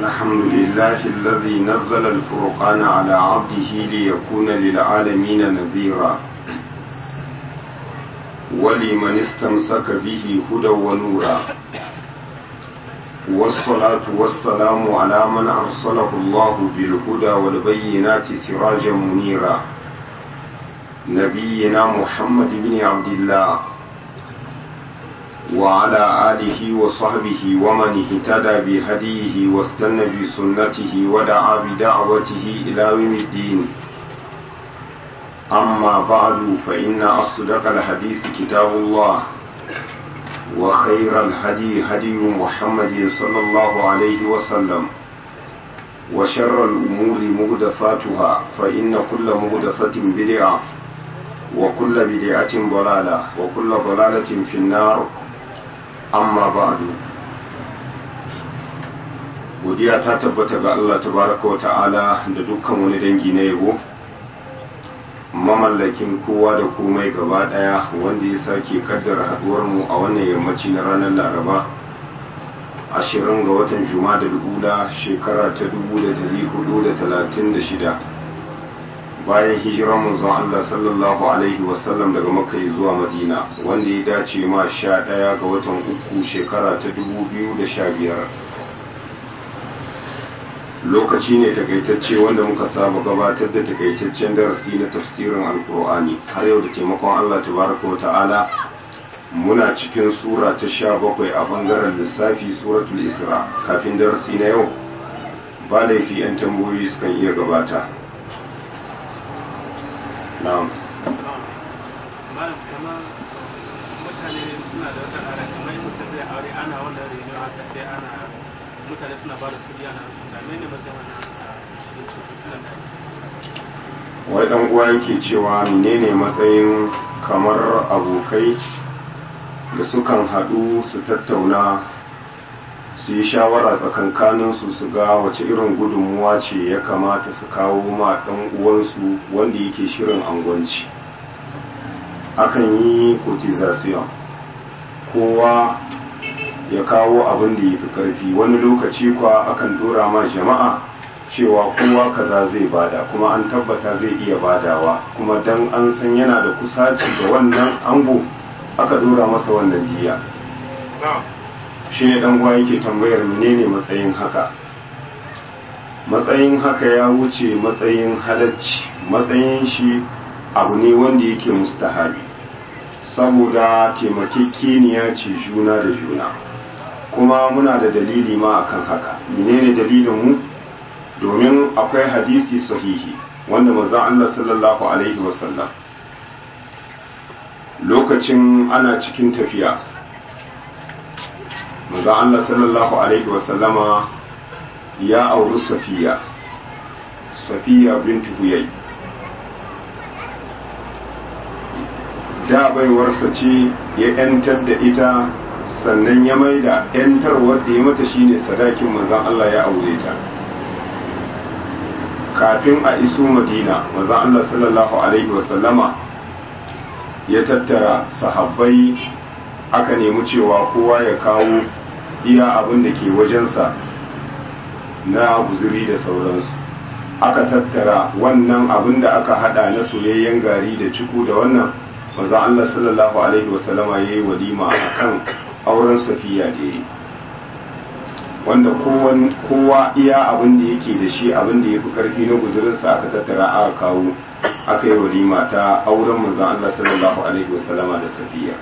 الحمد لله الذي نزل الفرقان على عبده ليكون للعالمين نذيرا ولمن استمسك به هدى ونورا والصلاة والسلام على من أرسله الله بالهدى والبينات سراجا منيرا نبينا محمد بن عبد الله وعلى آله وصحبه ومن اهتدى بهديه واستنى بسنته ودعا بدعوته إلى يوم الدين أما بعد فإن أصدق الحديث كتاب الله وخير الهدي هدي محمد صلى الله عليه وسلم وشر الأمور مهدثاتها فإن كل مهدثة بدعة وكل بدعة ضلالة وكل ضلالة في النار amma ba'du godiya ta tabbata ga Allah tabaraka wa ta'ala da dukkan wani dangi na yabo mamallakin kowa da komai gaba daya wanda ya sake kaddara haduwar mu a wannan yammaci na ranar laraba ashirin ga watan juma'a da dubula shekara ta dubu da dari hudu da talatin da shida bayan hijiran manzon Allah sallallahu alaihi wasallam daga Makka zuwa Madina wanda ya dace ma sha ɗaya ga watan uku shekara ta dubu biyu da sha biyar lokaci ne takaitacce wanda muka saba gabatar da takaitaccen darasi na tafsirin alkur'ani har yau da taimakon Allah tabaraka wa ta'ala muna cikin sura ta sha bakwai a bangaren lissafi suratul isra kafin darasi na yau ba laifi 'yan tambayoyi sukan iya gabata na'am malam kamar mutane suna da wata ƙara kamar mutum zai aure ana wannan reno haka sai ana mutane suna ba da kuɗi ana da mene ba sai wannan wai dan uwa yake cewa menene matsayin kamar abokai da sukan haɗu su tattauna su yi shawara tsakankaninsu su ga wace irin gudunmuwa ce ya kamata su kawo ma ɗan uwansu wanda yake shirin angwanci akan yi cotization kowa ya kawo abin da ya fi ƙarfi wani lokaci kwa akan dora ma jama'a cewa kowa kaza zai bada kuma an tabbata zai iya badawa kuma dan an san yana da kusaci da wannan ango aka dora masa wannan diya shi ne dan yake tambayar menene matsayin haka matsayin haka ya wuce matsayin halacci matsayin shi abu ne wanda yake mustahabi saboda taimakekeniya ce juna da juna kuma muna da dalili ma akan haka menene dalilin mu domin akwai hadisi sahihi wanda manzon Allah sallallahu alaihi wasallam lokacin ana cikin tafiya manzo Allah sallallahu alaihi wasallama ya auri Safiya Safiya bintu Huyay da baiwarsa ce ya yantar da ita sannan ya maida yantarwar da ya mata shine sadakin manzon Allah ya aure ta kafin a iso Madina manzon Allah sallallahu alaihi wasallama ya tattara sahabbai aka nemi cewa kowa ya kawo iya abin da ke wajensa na guzuri da sauransu aka tattara wannan abin da aka hada na soyayyen gari da ciku da wannan maza Allah sallallahu alaihi wasallama ya yi walima a kan auren safiya da ya yi wanda kowa iya abin da yake da shi abin da ya fi karfi na guzurinsa aka tattara aka kawo aka yi walima ta auren manzon Allah sallallahu alaihi wasallama da safiya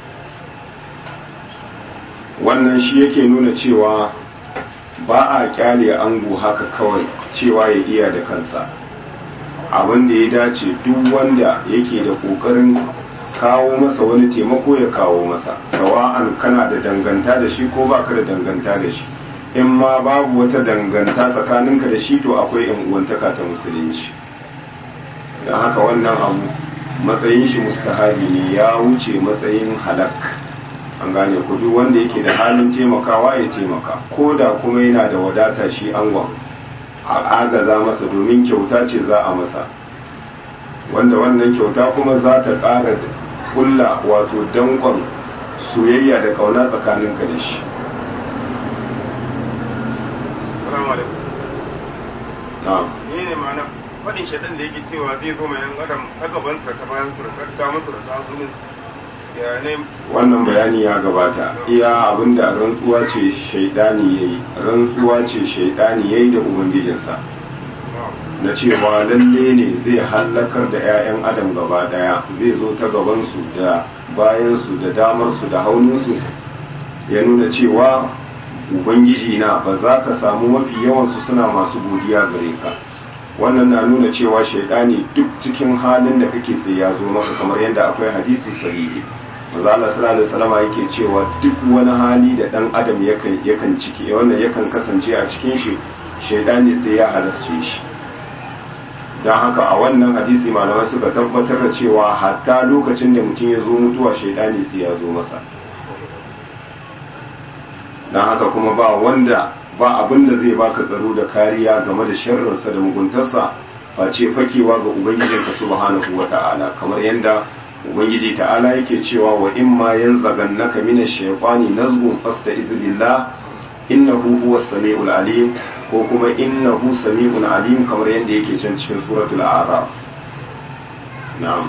wannan shi yake nuna cewa ba a kyale ango haka kawai cewa ya iya da kansa abin da ya dace duk wanda yake da kokarin kawo masa wani taimako ya kawo masa sawa'an kana da danganta da shi ko baka da danganta da shi in ma babu wata danganta tsakaninka da shi to akwai yan uwantaka ta musulunci don haka wannan abu matsayin shi mustahabi ne ya wuce matsayin halak an gane ku duk wanda yake da halin taimakawa ya taimaka ko da kuma yana da wadata shi angon a agaza masa domin kyauta ce za a masa wanda wannan kyauta kuma za ta ƙara kulla wato dankon soyayya da kauna tsakaninka da shi na'am ne ne ma'ana faɗin shaɗan da yake cewa zai zo mai yan adam ta gaban su da ta bayan su da ta damar su da ta hannun su ya ne wannan bayani ya gabata iya abinda rantsuwa ce shaidani yayi rantsuwa ce shaidani yayi da ubangijinsa na cewa lalle ne zai hallakar da 'ya'yan adam gaba daya zai zo ta gabansu da bayansu da damarsu da hauninsu ya nuna cewa ubangiji na ba za ka samu mafi yawansu suna masu godiya gare ka wannan na nuna cewa shaidani duk cikin halin da kake sai ya zo maka kamar yadda akwai hadisi sahihi maza Allah sallallahu alaihi wasallam yake cewa duk wani hali da dan adam yakan yakan ciki wannan yakan kasance a cikin shi shaidani sai ya halarce shi don haka a wannan hadisi malamai suka tabbatar da cewa hatta lokacin da mutum ya zo mutuwa shaidani sai ya zo masa don haka kuma ba wanda ba abin da zai baka tsaro da kariya game da sharrinsa da muguntarsa face fakewa ga ubangijinka subhanahu wa ta'ala kamar yadda ubangiji ta'ala yake cewa wa in ma yanzagannaka minash shaytani nazghun fasta'iz billah innahu huwas samiul alim ko kuma innahu sami'un alim kamar yadda yake can cikin suratul a'raf na'am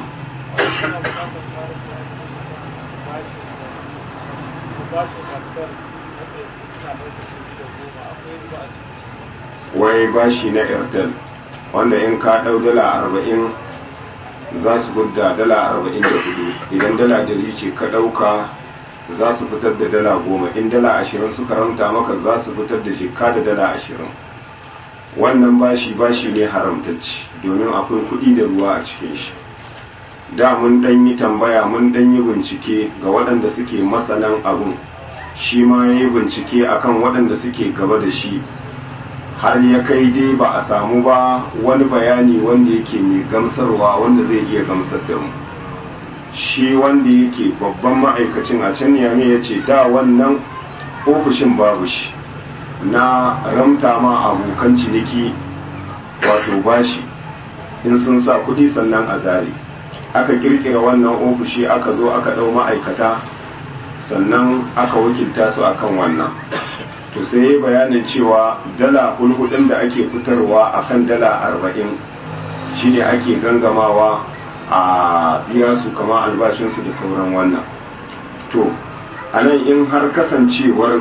wai bashi na airtel wanda in ka dau dala arba'in za su gudda dala arba'in da hudu idan dala dari ce ka dauka za su fitar da dala goma in dala ashirin suka ramta maka za su fitar da jikka da dala ashirin wannan bashi bashi ne haramtacci domin akwai kuɗi da ruwa a cikin shi da mun ɗan yi tambaya mun ɗan yi bincike ga waɗanda suke masanan abun shi ma ya yi bincike akan waɗanda suke gaba da shi har ya kai dai ba a samu ba wani bayani wanda yake mai gamsarwa wanda zai iya gamsar da mu shi wanda yake babban ma'aikacin a can yame ya ce da wannan ofishin babu shi na ramta ma abokan ciniki wato bashi in sun sa kudi sannan a zare aka kirkira wannan ofishi aka zo aka ɗau ma'aikata sannan aka wakilta su akan wannan to sai bayanin cewa dala hulhudin da ake fitarwa akan dala arba'in shine ake gangamawa a biya su kama albashinsu da sauran wannan to a nan in har kasancewar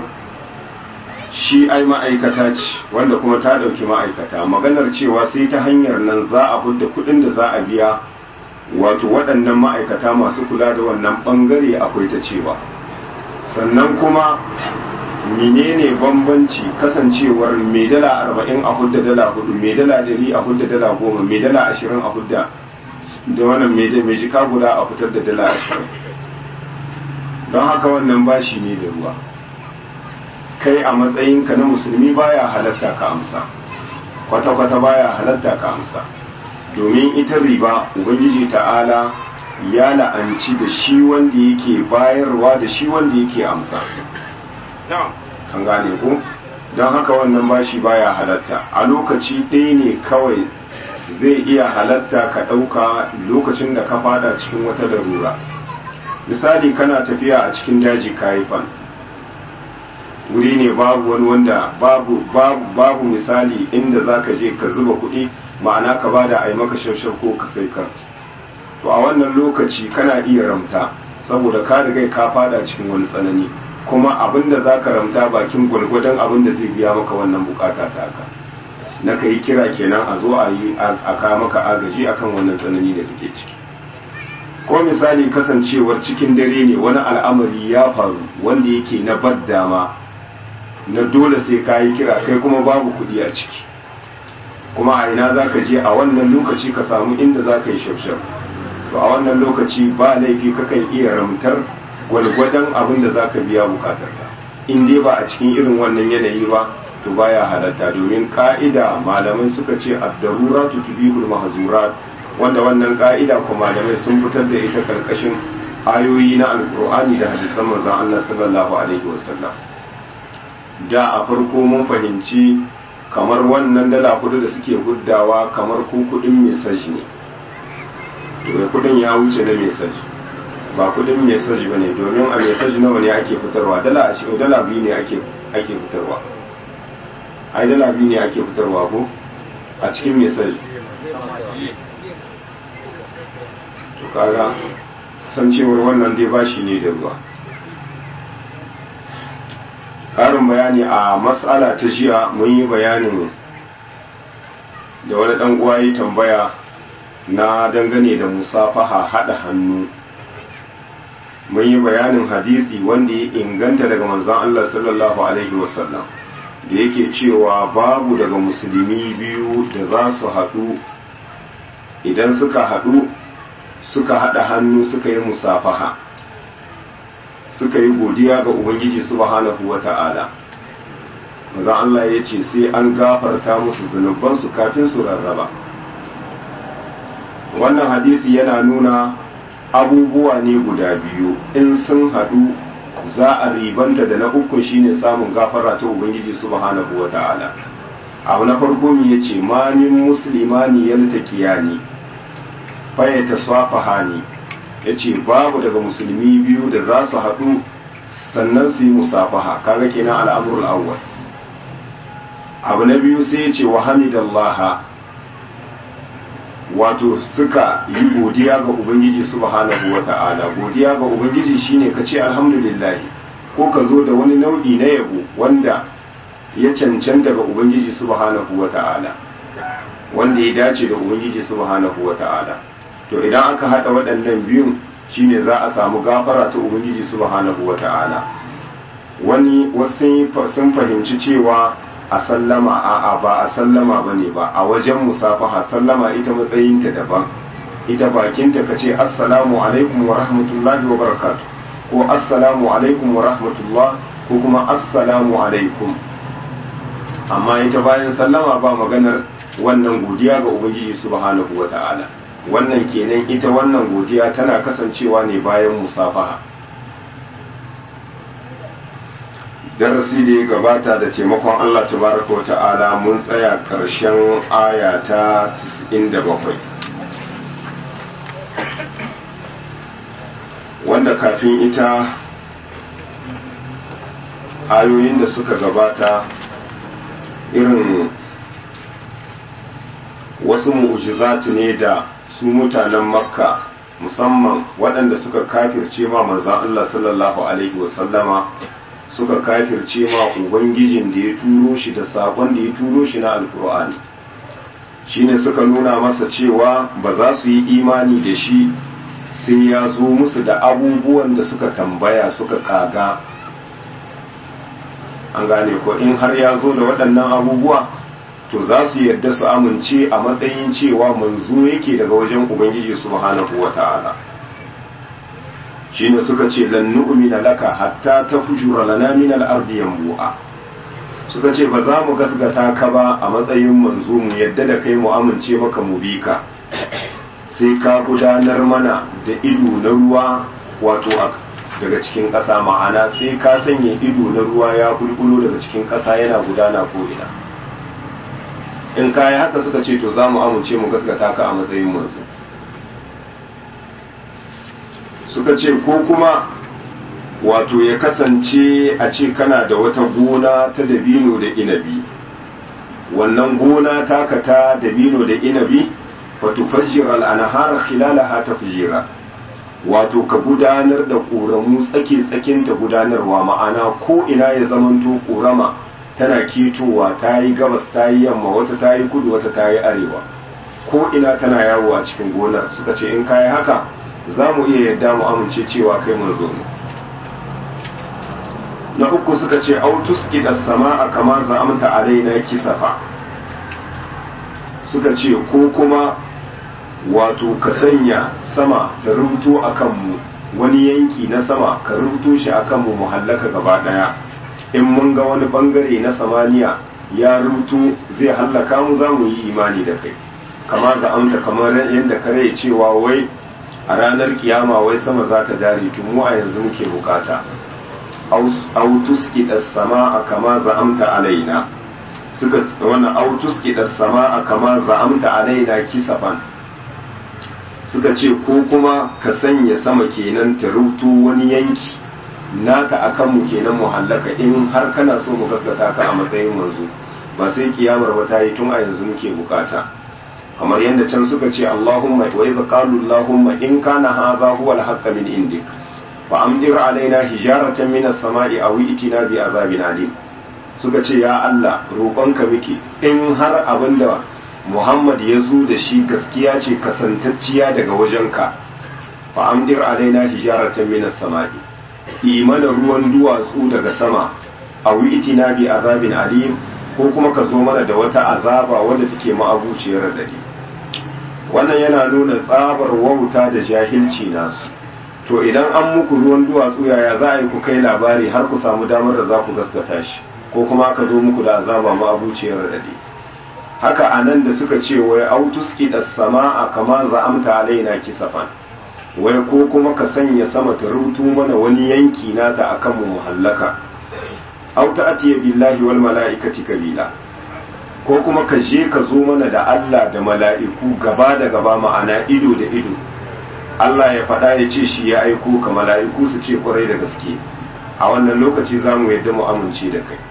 shi ai ma'aikata ce wanda kuma ta ɗauki ma'aikata maganar cewa sai ta hanyar nan za a hudda kuɗin da za a biya wato waɗannan ma'aikata masu kula da wannan ɓangare akwai ta cewa sannan kuma menene bambanci kasancewar mai dala arba'in a hudda dala hudu mai dala dari a hudda dala goma mai dala ashirin a hudda da wannan mai jika guda a fitar da dala ashirin don haka wannan bashi ne da ruwa kai a matsayinka na musulmi baya halatta ka amsa kwata-kwata baya halatta ka amsa domin ita riba ubangiji ta'ala ya la'anci da shi wanda yake bayarwa da shi wanda yake amsa an gane ku don haka wannan bashi baya halatta a lokaci ɗaya ne kawai zai iya halatta ka ɗauka lokacin da ka fada cikin wata larura misali kana tafiya a cikin daji fan wuri ne babu wani wanda babu, babu, babu misali inda za ka je ka zuba kuɗi ma'ana ka bada a yi maka shafshaf ko ka sai kart to a wannan lokaci kana iya ramta saboda ka riga ka fada cikin wani tsanani kuma abin da za ka ramta bakin gwargwadon abin da zai biya maka wannan bukata ta ka na ka yi kira kenan a zo a yi a ka maka agaji akan wannan tsanani da kake ciki ko misali kasancewar cikin dare ne wani al'amari ya faru wanda yake na badda ma na dole sai ka yi kira kai kuma babu kuɗi a ciki kuma a ina za ka je a wannan lokaci ka samu inda za ka yi shafshaf to a wannan lokaci ba laifi kakan iya ramtar gwalgwadon abin da za ka biya bukatar ka in dai ba a cikin irin wannan yanayi ba to baya halatta domin ka'ida malamai suka ce ad-darura tutbihul mahzurat wanda wannan ka'ida ko malamai sun fitar da ita karkashin ayoyi na alkur'ani da hadisan manzon Allah sallallahu alaihi wasallam da a farko mun fahimci kamar wannan dala kudu da suke guddawa kamar ko kudin mesaj ne to kudin ya wuce da mesaj ba kudin mesaj ba ne domin a mesaj nawa ne ake fitarwa dala a cikin dala biyu ne ake ake fitarwa ai dala biyu ne ake fitarwa ko a cikin mesaj to kaga san cewar wannan dai bashi ne da ruwa ƙarin bayani a matsala ta jiya mun yi bayanin da wani ɗan uwa yi tambaya na dangane da musafaha haɗa hannu mun yi bayanin hadisi wanda ya inganta daga manzon Allah sallallahu alaihi wasallam da yake cewa babu daga musulmi biyu da za su haɗu idan suka haɗu suka haɗa hannu suka yi musafaha suka yi godiya ga ubangiji subhanahu wa ta'ala manzon Allah ya ce sai an gafarta musu zunubansu kafin su rarraba wannan hadisi yana nuna abubuwa ne guda biyu in sun haɗu za a ribanta da na uku shine samun gafara ta ubangiji subhanahu wa ta'ala abu na farko mu yace ma min muslimani yaltaqiyani fa yatasafahani yace babu daga musulmi biyu da za su haɗu sannan su yi musafaha kaga kenan al'amrul awwal abu na biyu sai yace wa hamidallaha wato suka yi godiya ga ubangiji subhanahu wata'ala godiya ga ubangiji shine ka ce alhamdulillah ko ka zo da wani nau'i na yabo wanda ya cancanta ga ubangiji subhanahu wata'ala wanda ya dace da ubangiji subhanahu wata'ala to idan aka hada waɗannan biyun shine za a samu gafara ta ubangiji subhanahu wata'ala wani wasu sun fahimci cewa a sallama a'a ba a sallama ba ne ba a wajen musafaha sallama ita matsayinta daban ita bakinta ka ce assalamu alaikum wa rahmatullahi wa barakatu ko assalamu alaikum wa rahmatullah ko kuma assalamu alaikum amma ita bayan sallama ba maganar wannan godiya ga ubangiji subhanahu wa ta'ala wannan kenan ita wannan godiya tana kasancewa ne bayan musafaha darasi da ya gabata da taimakon Allah tabaraka wata'ala mun tsaya karshen aya ta 97 wanda kafin ita ayoyin da suka gabata irin wasu mu'ujizati ne da su mutanen makka musamman waɗanda suka kafirce ma manzan Allah sallallahu alaihi wasallama suka kafirce ma ubangijin da ya turo shi da sakon da ya turo shi na alkur'ani shine suka nuna masa cewa ba za su yi imani da shi sai ya zo musu da abubuwan da suka tambaya suka kaga an gane ko in har ya zo da waɗannan abubuwa to za su yadda su amince a matsayin cewa manzo yake daga wajen ubangiji subhanahu wata'ala shine suka ce lan nu'mina laka hatta tafjura lana min al-ardi yanbu'a suka ce ba za mu gasgata ka ba a matsayin manzo mu yadda da kai mu amince maka mu bi ka sai ka gudanar mana da ido na ruwa wato daga cikin ƙasa ma'ana sai ka sanya ido na ruwa ya bulbulo daga cikin ƙasa yana gudana ko ina in kayi haka suka ce to za mu amince mu gasgata ka a matsayin manzo suka ce ko kuma wato ya kasance a ce kana da wata gona ta dabino da inabi wannan gona taka ta dabino da inabi fatufajjir al'anahar khilalaha tafjira wato ka gudanar da ƙoramu tsake tsakin ta gudanarwa ma'ana ko ina ya zamanto ƙorama tana ketowa ta yi gabas ta yi yamma wata ta yi kudu wata ta yi arewa ko ina tana yawo a cikin gonar suka ce in kayi haka za mu iya yadda mu amince cewa kai manzo ne na uku suka ce autus ida sama a kama za'amta alaina kisafa suka ce ko kuma wato ka sanya sama ta rubuto a kanmu wani yanki na sama ka rubuto shi a kanmu mu hallaka gaba daya in mun ga wani bangare na samaniya ya rubuto zai hallaka mu za mu yi imani da kai kama za'amta kamar yadda kare cewa wai a ranar kiyama wai sama za ta dare tun mu a yanzu muke bukata autus kidas sama a kama za'amta alaina suka wannan autus kidas sama a kama za'amta alaina kisafan suka ce ko kuma ka sanya sama kenan ta rubuto wani yanki naka akan mu kenan mu hallaka in har kana so mu gaskata ka a matsayin manzo ba sai kiyamar ba ta yi tun a yanzu muke bukata kamar yadda can suka ce Allahumma wa idza qalu Allahumma in kana hadha huwa al-haqq min indik fa amdir alaina hijaratan min as-sama'i aw itina bi azabin alim suka ce ya Allah roƙonka muke in har abinda Muhammad ya zo da shi gaskiya ce kasantacciya daga wajenka fa amdir alaina hijaratan min as-sama'i imana ruwan duwatsu daga sama aw itina bi azabin alim ko kuma ka zo mana da wata azaba wadda take ma'abuciyar dare wannan yana nuna tsabar wauta da jahilci nasu to idan an muku ruwan duwatsu yaya za a yi ku kai labari har ku samu damar da za ku gaskata shi ko kuma aka zo muku da azaba ma'abuciyar dare haka anan da suka ce wai autuski da sama'a kama za'amta alaina kisafan wai ko kuma ka sanya sama ta rutu mana wani yanki nata akan mu muhallaka aw ta'tiya billahi wal mala'ikati kabila ko kuma ka je ka zo mana da Allah da mala'iku gaba da gaba ma'ana ido da ido Allah ya faɗa ya ce shi ya aiko ka mala'iku su ce kwarai da gaske a wannan lokaci za mu yadda mu amince da kai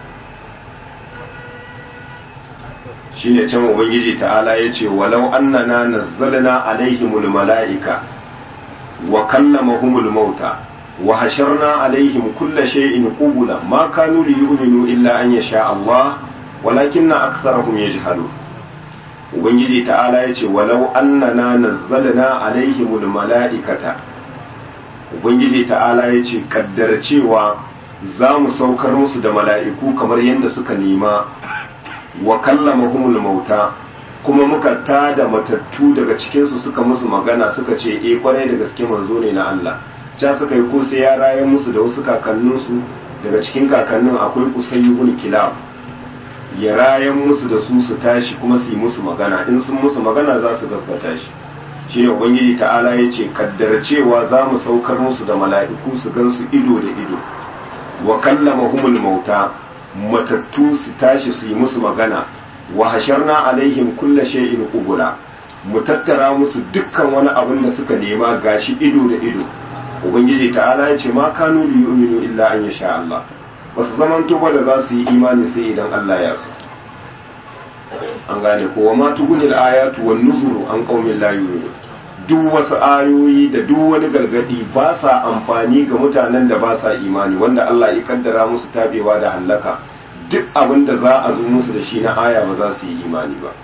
shine can ubangiji ta'ala ya ce walau annana nazzalna alaihimul mala'ika wa kallamahumul mauta وحشرنا عليهم كل شيء قبلا ما كانوا ليؤمنوا إلا أن يشاء الله ولكن أكثرهم يجهلون ubangiji ta'ala ya ce walau annana nazzalna alaihimul mala'ikata ubangiji ta'ala ya ce kaddara cewa za mu saukar musu da mala'iku kamar yadda suka nema wa kallamahumul mauta kuma muka tada matattu daga cikinsu suka musu magana suka ce e kwarai da gaske manzo ne na Allah ca suka yi ko sai ya rayar musu da wasu kakanninsu daga cikin kakannin akwai kusayyubun kilab ya rayan musu da su su tashi kuma su yi musu magana in sun musu magana za su gaskata shi shi ne ubangiji ta'ala ya ce kaddara cewa za mu saukar musu da mala'iku su gan su ido da ido wa kallama humul mauta matattu su tashi su yi musu magana wa hasharna alaihim kulla shay'in qubula mu tattara musu dukkan wani abin da suka nema gashi ido da ido ubangiji ta'ala ya ce ma kanu li yu'minu illa an yasha Allah ba su zaman tuba da za su yi imani sai idan Allah ya so an gane ko wa ma tugunil ayatu wan nuzuru an qaumin la yu'minu duk wasu ayoyi da duk wani gargadi ba sa amfani ga mutanen da ba sa imani wanda Allah ya kaddara musu tabewa da hallaka duk abin da za a zo musu da shi na aya ba za su yi imani ba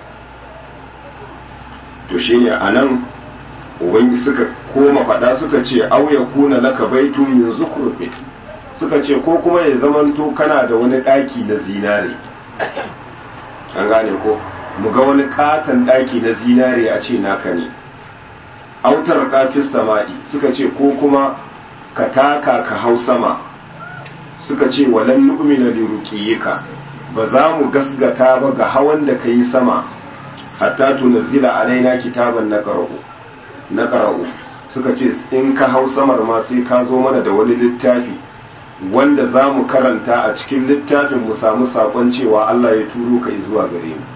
to shine anan ubangi suka koma faɗa suka ce au ya kuna laka baitun min zukurfi suka ce ko kuma ya zamanto kana da wani ɗaki na zinare an gane ko mu ga wani katon ɗaki na zinare a ce naka ne autar kafis sama'i suka ce ko kuma ka taka ka hau sama suka ce walan nu'mina li ruqiyika ba za mu gasgata ba ga hawan da kai sama hatta tunzila alaina kitaban naqra'u naqra'u suka ce in ka hau samar ma sai ka zo mana da wani littafi wanda za mu karanta a cikin littafin mu samu sakon cewa Allah ya turo ka zuwa gare mu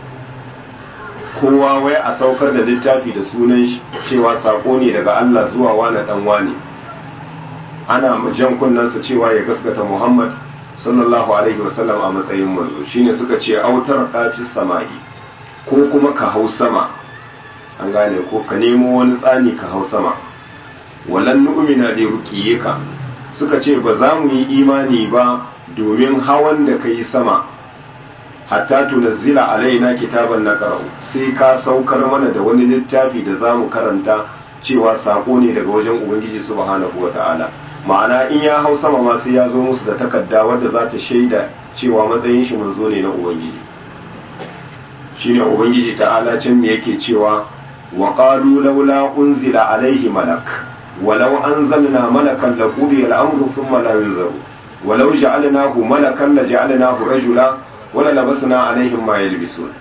kowa wai a saukar da littafi da sunan shi cewa sako ne daga Allah zuwa wani dan wani ana jan kunnansa cewa ya gaskata Muhammad sallallahu alaihi wasallam a matsayin manzo shine suka ce autar kafis sama'i ko kuma ka hau sama an gane ko ka nemo wani tsani ka hau sama walan nu'mina da ruqiyika suka ce ba za mu yi imani ba domin hawan da ka yi sama hatta tunazzila alaina kitaban na qara'u sai ka saukar mana da wani littafi da za mu karanta cewa sako ne daga wajen ubangiji subhanahu ta'ala ma'ana in ya hau sama ma sai ya zo musu da takarda wadda za ta shaida cewa matsayin shi manzo ne na ubangiji shine ubangiji ta'ala can me yake cewa wa qalu laula unzila alaihi malak ولو أنزلنا ملكا لقضي الأمر ثم لا ينظر ولو جعلناه ملكا لجعلناه رجلا وللبسنا عليهم ما يلبسون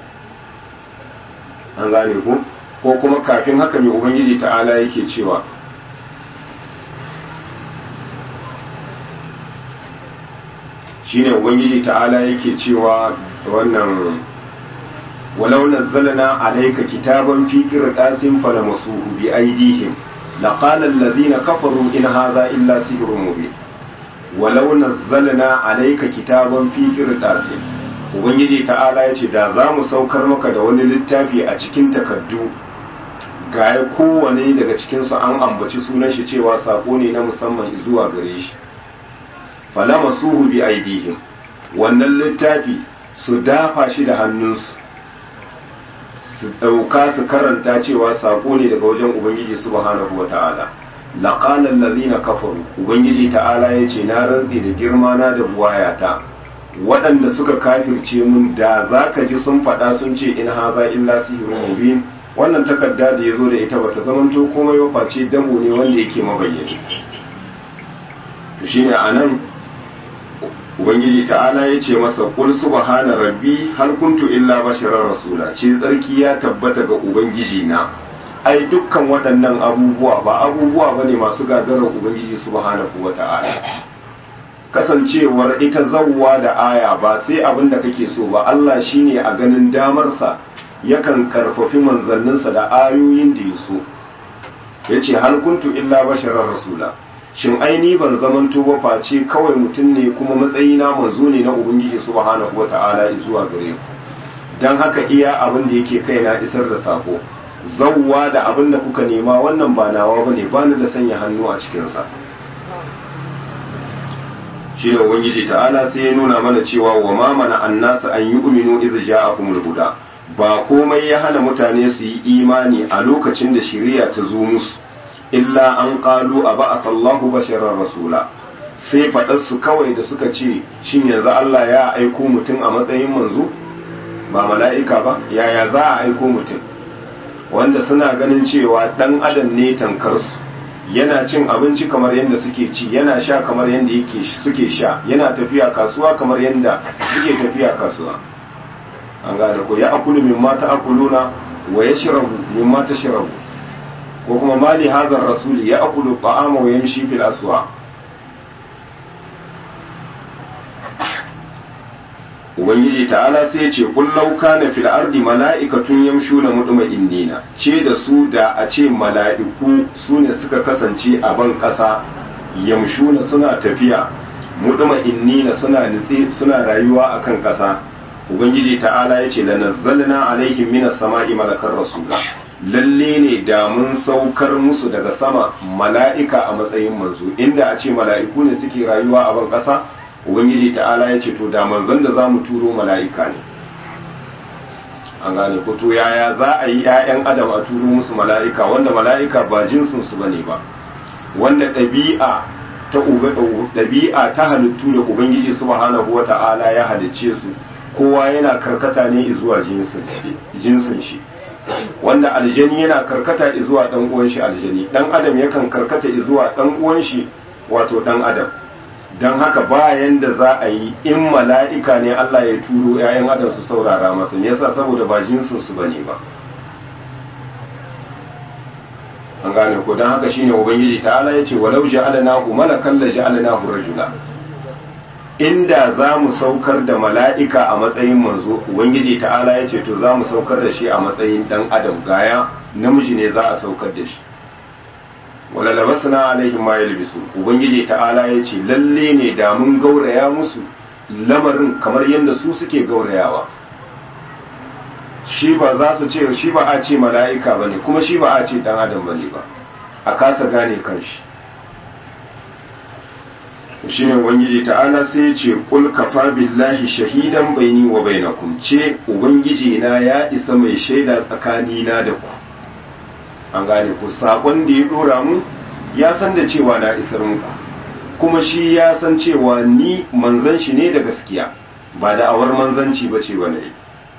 an gane ku ko kuma kafin haka mai ubangiji ta'ala yake cewa shine ubangiji ta'ala yake cewa wannan walau nazzalna alayka kitaban fi qirtasin falamasuhu bi aydihim لقال الذين كفروا إن هذا إلا سحر مبين ولو نزلنا عليك كتابا في قرطاس ubangiji ta'ala ya ce da za mu saukar maka da wani littafi a cikin takardu ga ya kowane daga cikinsu an ambaci sunan shi cewa sako ne na musamman zuwa gare shi falama suhu bi aidihim wannan littafi su dafa shi da hannunsu su ɗauka su karanta cewa sako ne daga wajen ubangiji subhanahu wa ta'ala laƙalar lalina kafaru ubangiji ta'ala ya ce na rantse da girma na da buwayata waɗanda suka kafirce mun da za ka ji sun faɗa sun ce in haza illa sihirun mubin wannan takarda da ya zo da ita bata zamanto komai ba face damo ne wanda yake mabayyani to shine anan ubangiji ta'ala ya ce masa qul subhana rabbi hal kuntu illa basharar rasula ce tsarki ya tabbata ga ubangiji na ai dukkan waɗannan abubuwa ba abubuwa bane masu gagarar ubangiji subhanahu wata'ala kasancewar ita zawwa da aya ba sai abin da kake so ba Allah shine a ganin damarsa yakan karfafi manzanninsa da ayoyin da ya so ya ce hal kuntu illa basharar rasula shin aini ban zamanto ba face kawai mutum ne kuma matsayina manzo ne na ubangiji subhanahu wata'ala zuwa gare ku dan haka iya abin da yake kaina isar da sako zawwa da abin da kuka nema wannan ba nawa bane bani da sanya hannu a cikin sa shi ne ubangiji ta'ala sai ya nuna mana cewa wa ma mana annasa an yu'minu idh ja'akumul huda ba komai ya hana mutane su yi imani a lokacin da shari'a ta zo musu illa an qalu a ba'atha Allahu basharar rasula sai faɗar su kawai da suka ce shin yanzu Allah ya aiko mutum a matsayin manzo ba mala'ika ba yaya za a aiko mutum wanda suna ganin cewa dan adam ne tankar su yana cin abinci kamar yadda suke ci yana sha kamar yadda yake suke sha yana tafiya kasuwa kamar yadda suke tafiya kasuwa an gane ko ya akulu min mata akuluna wa ya shirabu min mata shirabu ko kuma mali hazar rasuli ya akulu ta'ama wa yamshi fil aswa ubangiji ta'ala sai ya ce kullau kana fil ardi mala'ikatun yamshuna mutma'innina ce da su da a ce mala'iku su ne suka kasance a ban kasa yamshuna suna tafiya mutma'innina suna nitse suna rayuwa akan kasa ubangiji ta'ala ya ce lanazzalna alaihim minas sama'i malakar rasula lalle ne da mun saukar musu daga sama mala'ika a matsayin manzo inda a ce mala'iku ne suke rayuwa a ban kasa ubangiji ta'ala ya ce to da manzon da za mu turo mala'ika ne an gane ko to yaya za a yi 'ya'yan adam a turo musu mala'ika wanda mala'ika ba jinsinsu ba ne ba wanda ɗabi'a ta ɗabi'a ta halittu da ubangiji subhanahu wa ta'ala ya halicce su kowa yana karkata ne zuwa jinsin shi wanda aljani yana karkata zuwa dan uwan shi aljani dan adam yakan karkata zuwa dan uwan shi wato dan adam dan haka bayan da za a yi in mala'ika ne Allah ya turo ‘ya'yan adam su saurara masa me yasa saboda ba jinsin su bane ba an gane ko dan haka shine ubangiji ta'ala yace walau ja'alnahu malakan la ja'alnahu rajula inda za mu saukar da mala'ika a matsayin manzo ubangiji ta'ala ya ce to za mu saukar da shi a matsayin dan adam gaya namiji ne za a saukar da shi wala labasna alaihim ma yalbisu ubangiji ta'ala ya ce lalle ne da mun gauraya musu lamarin kamar yadda su suke gaurayawa shi ba za su ce shi ba a ce mala'ika bane kuma shi ba a ce dan adam bane ba a kasa gane kanshi shi ne ubangiji ta'ala sai ya ce kul kafa billahi shahidan baini wa bainakum ce ubangiji na ya isa mai shaida tsakani na da ku an gane ku sakon da ya dora mu ya san da cewa na isar muku kuma shi ya san cewa ni manzan shi ne da gaskiya ba da awar manzanci ba ce wani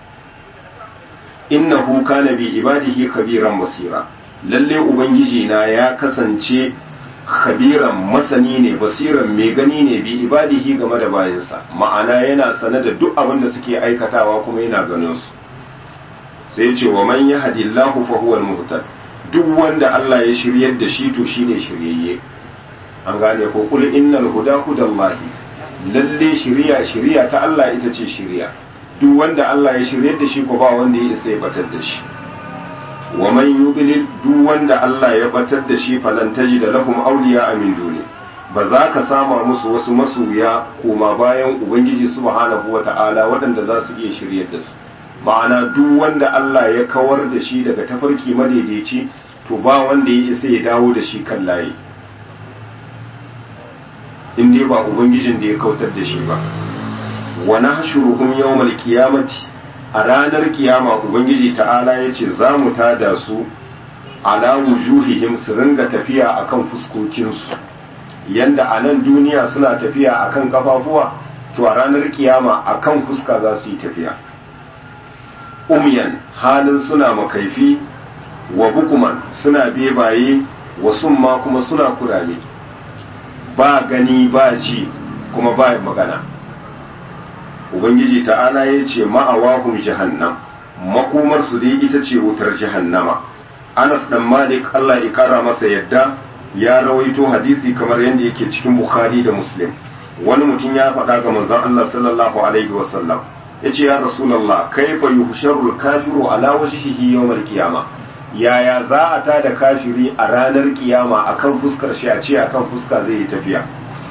innahu kana bi ibadihi kabiran basira lalle ubangiji na ya kasance khabiran masani ne basiran mai gani ne bi ibadihi game da bayansa ma'ana yana sane da duk abin da suke aikatawa kuma yana ganin su sai ce wa man yahdillahu fa huwa al-muhtad duk wanda Allah ya shiryar da shi to shine shiryayye an gane ko kul innal huda hudallahi lalle shiriya shiriya ta Allah ita ce shiriya duk wanda Allah ya shiryar da shi ko ba wanda ya isa ya batar da shi wa man yudlil duk wanda Allah ya batar da shi falan da lahum awliya min duni ba za ka sama musu wasu masoya koma bayan ubangiji subhanahu wata'ala waɗanda za su iya shiryar da su ma'ana duk wanda Allah ya kawar da shi daga tafarki madaidaici to ba wanda ya isa ya dawo da shi kan layi in dai ba ubangijin da ya kautar da shi ba wa nahshuruhum yawmal qiyamati a ranar kiyama ubangiji ta'ala yace za mu tada su ala wujuhihim su ringa tafiya akan fuskokinsu yanda a nan duniya suna tafiya akan kafafuwa to a ranar kiyama akan fuska za su yi tafiya umyan halin suna makaifi wa bukuman suna bebaye wa summa kuma suna kurame ba gani ba ji kuma ba magana ubangiji ta'ala ya ce ma'awahum jahannam makomarsu dai ita ce wutar jahannama anas dan malik allah ya kara masa yadda ya rawaito hadisi kamar yadda yake cikin bukhari da muslim wani mutum ya faɗa ga manzon allah sallallahu alaihi wasallam ya ce ya rasulallah kaifa yuhsharul kafiru ala wajhihi yawmal qiyama yaya za a tada kafiri a ranar kiyama akan fuskar shi a ce akan fuska zai yi tafiya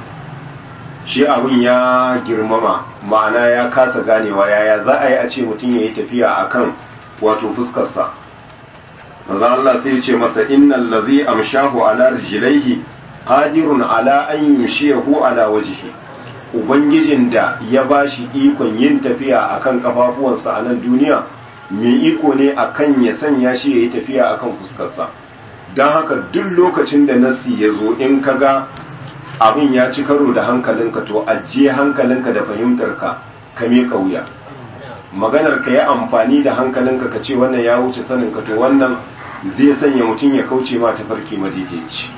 shi abin ya girmama ma'ana ya kasa ganewa yaya za a yi a ce mutum ya yi tafiya akan wato fuskarsa maza Allah sai ce masa innal ladhi amshahu ala rijlaihi qadirun ala an yumshiyahu ala wajhi ubangijin da ya bashi ikon yin tafiya akan kafafuwansa a nan duniya mai iko ne akan ya sanya shi yayi tafiya akan fuskarsa don haka duk lokacin da nasi ya zo in kaga abin ya ci karo da hankalinka to ajiye hankalinka da fahimtarka ka miƙa wuya maganar ka yi amfani da hankalinka ka ce wannan ya wuce saninka to wannan zai sanya mutum ya kauce ma tafarki madaidaici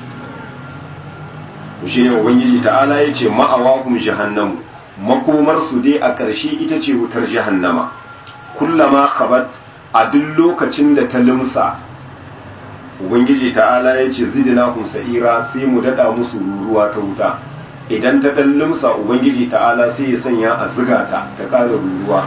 shi ne ubangiji ta'ala ya ce ma'awahum jahannamu makomar su dai a ƙarshe ita ce wutar jahannama kullama khabat a duk lokacin da ta limsa ubangiji ta'ala ya ce zidinahum sa'ira sai mu dada musu ruruwa ta wuta idan ta dan limsa ubangiji ta'ala sai ya sanya a ziga ta ta ƙara ruruwa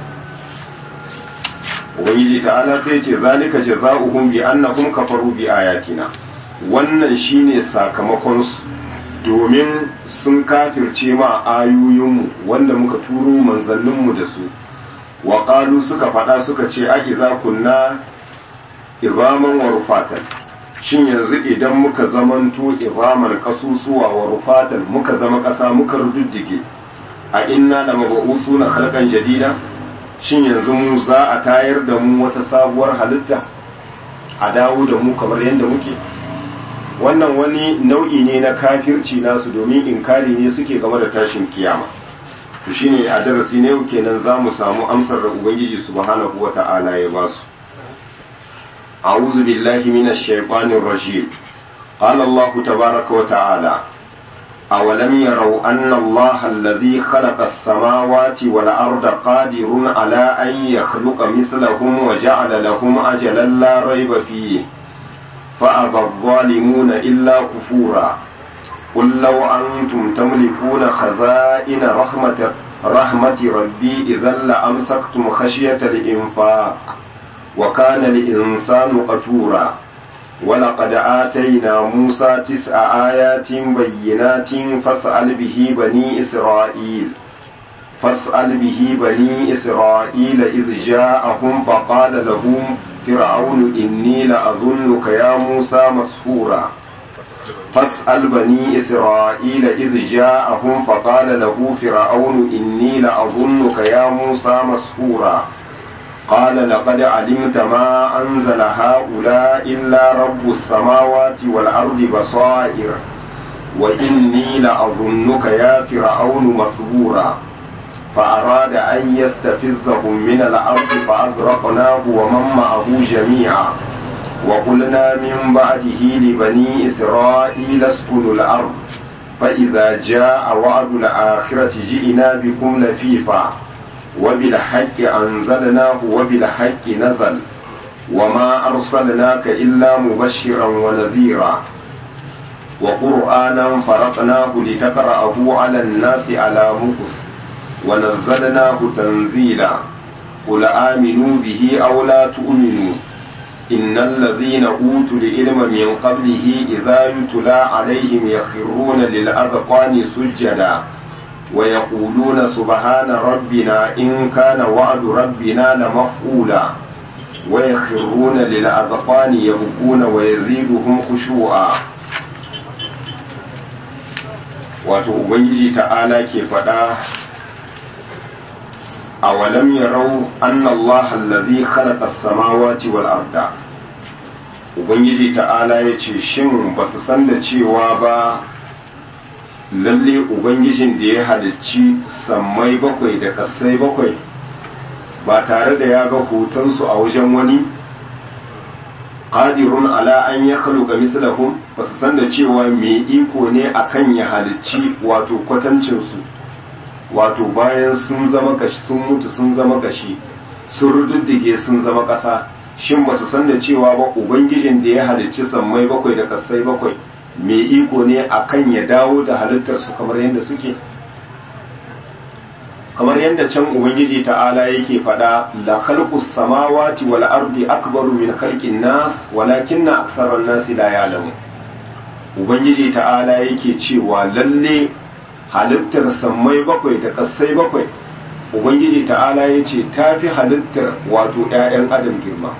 ubangiji ta'ala sai ce zalika jazaohum bi annahum kafaru bi ayatina wannan shine sakamakon su domin sun kafirce ma ayoyinmu wanda muka turo manzanninmu da su wa qalu suka faɗa suka ce a idza kunna izaman wa rufatan shin yanzu idan muka zamanto izaman kasusuwa wa rufatan muka zama ƙasa muka rududdige a inna da maba'usuna khalqan jadida shin yanzu mu za a tayar da mu wata sabuwar halitta a dawo da mu kamar yadda muke wannan wani nau'i ne na kafirci nasu domin inkari ne suke game da tashin kiyama to shine a darasi ne kenan za mu samu amsar da ubangiji subhanahu wata'ala ya ba su a'udhu billahi minash shaitanir rajim qala allah tabaaraka wa ta'ala أولم يروا أن الله الذي خلق السماوات والأرض قادر على أن يخلق مثلهم وجعل لهم أجلا لا ريب فيه فأبى الظالمون إلا كفورا قل لو أنتم تملكون خزائن رحمة رحمة ربي إذا لأمسكتم خشية الإنفاق وكان الإنسان قتورا ولقد آتينا موسى تسع آيات بينات فاسأل به بني إسرائيل فاسأل به بني إسرائيل إذ جاءهم فقال لهم فرعون إني لأظنك يا موسى مسحورا فاسأل بني إسرائيل إذ جاءهم فقال له فرعون إني لأظنك يا موسى مسحورا قال لقد علمت ما أنزل هؤلاء إلا رب السماوات والأرض بصائر وإني لأظنك يا فرعون مثبورا فأراد أن يستفزهم من الأرض فأغرقناه ومن معه جميعا وقلنا من بعده لبني إسرائيل اسكنوا الأرض فإذا جاء وعد الآخرة جئنا بكم لفيفا وبالحق أنزلناه وبالحق نزل وما أرسلناك إلا مبشرا ونذيرا وقرآنا فرقناه لتقرأه على الناس على مكث ونزلناه تنزيلا قل آمنوا به أو لا تؤمنوا إن الذين أوتوا العلم من قبله إذا يتلى عليهم يخرون للأذقان سجدا ويقولون سبحان ربنا إن كان وعد ربنا لمفعولا ويخرون للأذقان يبكون ويزيدهم خشوعا wato ubangiji ta'ala ke faɗa a walam yarau anna Allah allazi khalaqa as-samawati wal arda ubangiji ta'ala yace shin basu san da cewa ba lalle ubangijin da ya halicci sammai bakwai da kasai bakwai ba tare da ya ga hotonsu a wajen wani qadirun ala an ya khaluqa mislahum ba su san da cewa mai iko ne akan ya halicci wato kwatancin su wato bayan sun zama kashi sun mutu sun zama kashi sun rududdige sun zama ƙasa shin ba su san da cewa ba ubangijin da ya halicci sammai bakwai da kasai bakwai mai iko ne akan ya dawo da halittar su kamar yadda suke kamar yadda can ubangiji ta'ala yake faɗa la khalqus samawati wal ardi akbaru min khalqin nas walakinna aktharan nas la ya'lamun ubangiji ta'ala yake cewa lalle halittar sammai bakwai da kasai bakwai ubangiji ta'ala yace tafi halittar wato ƴaƴan adam girma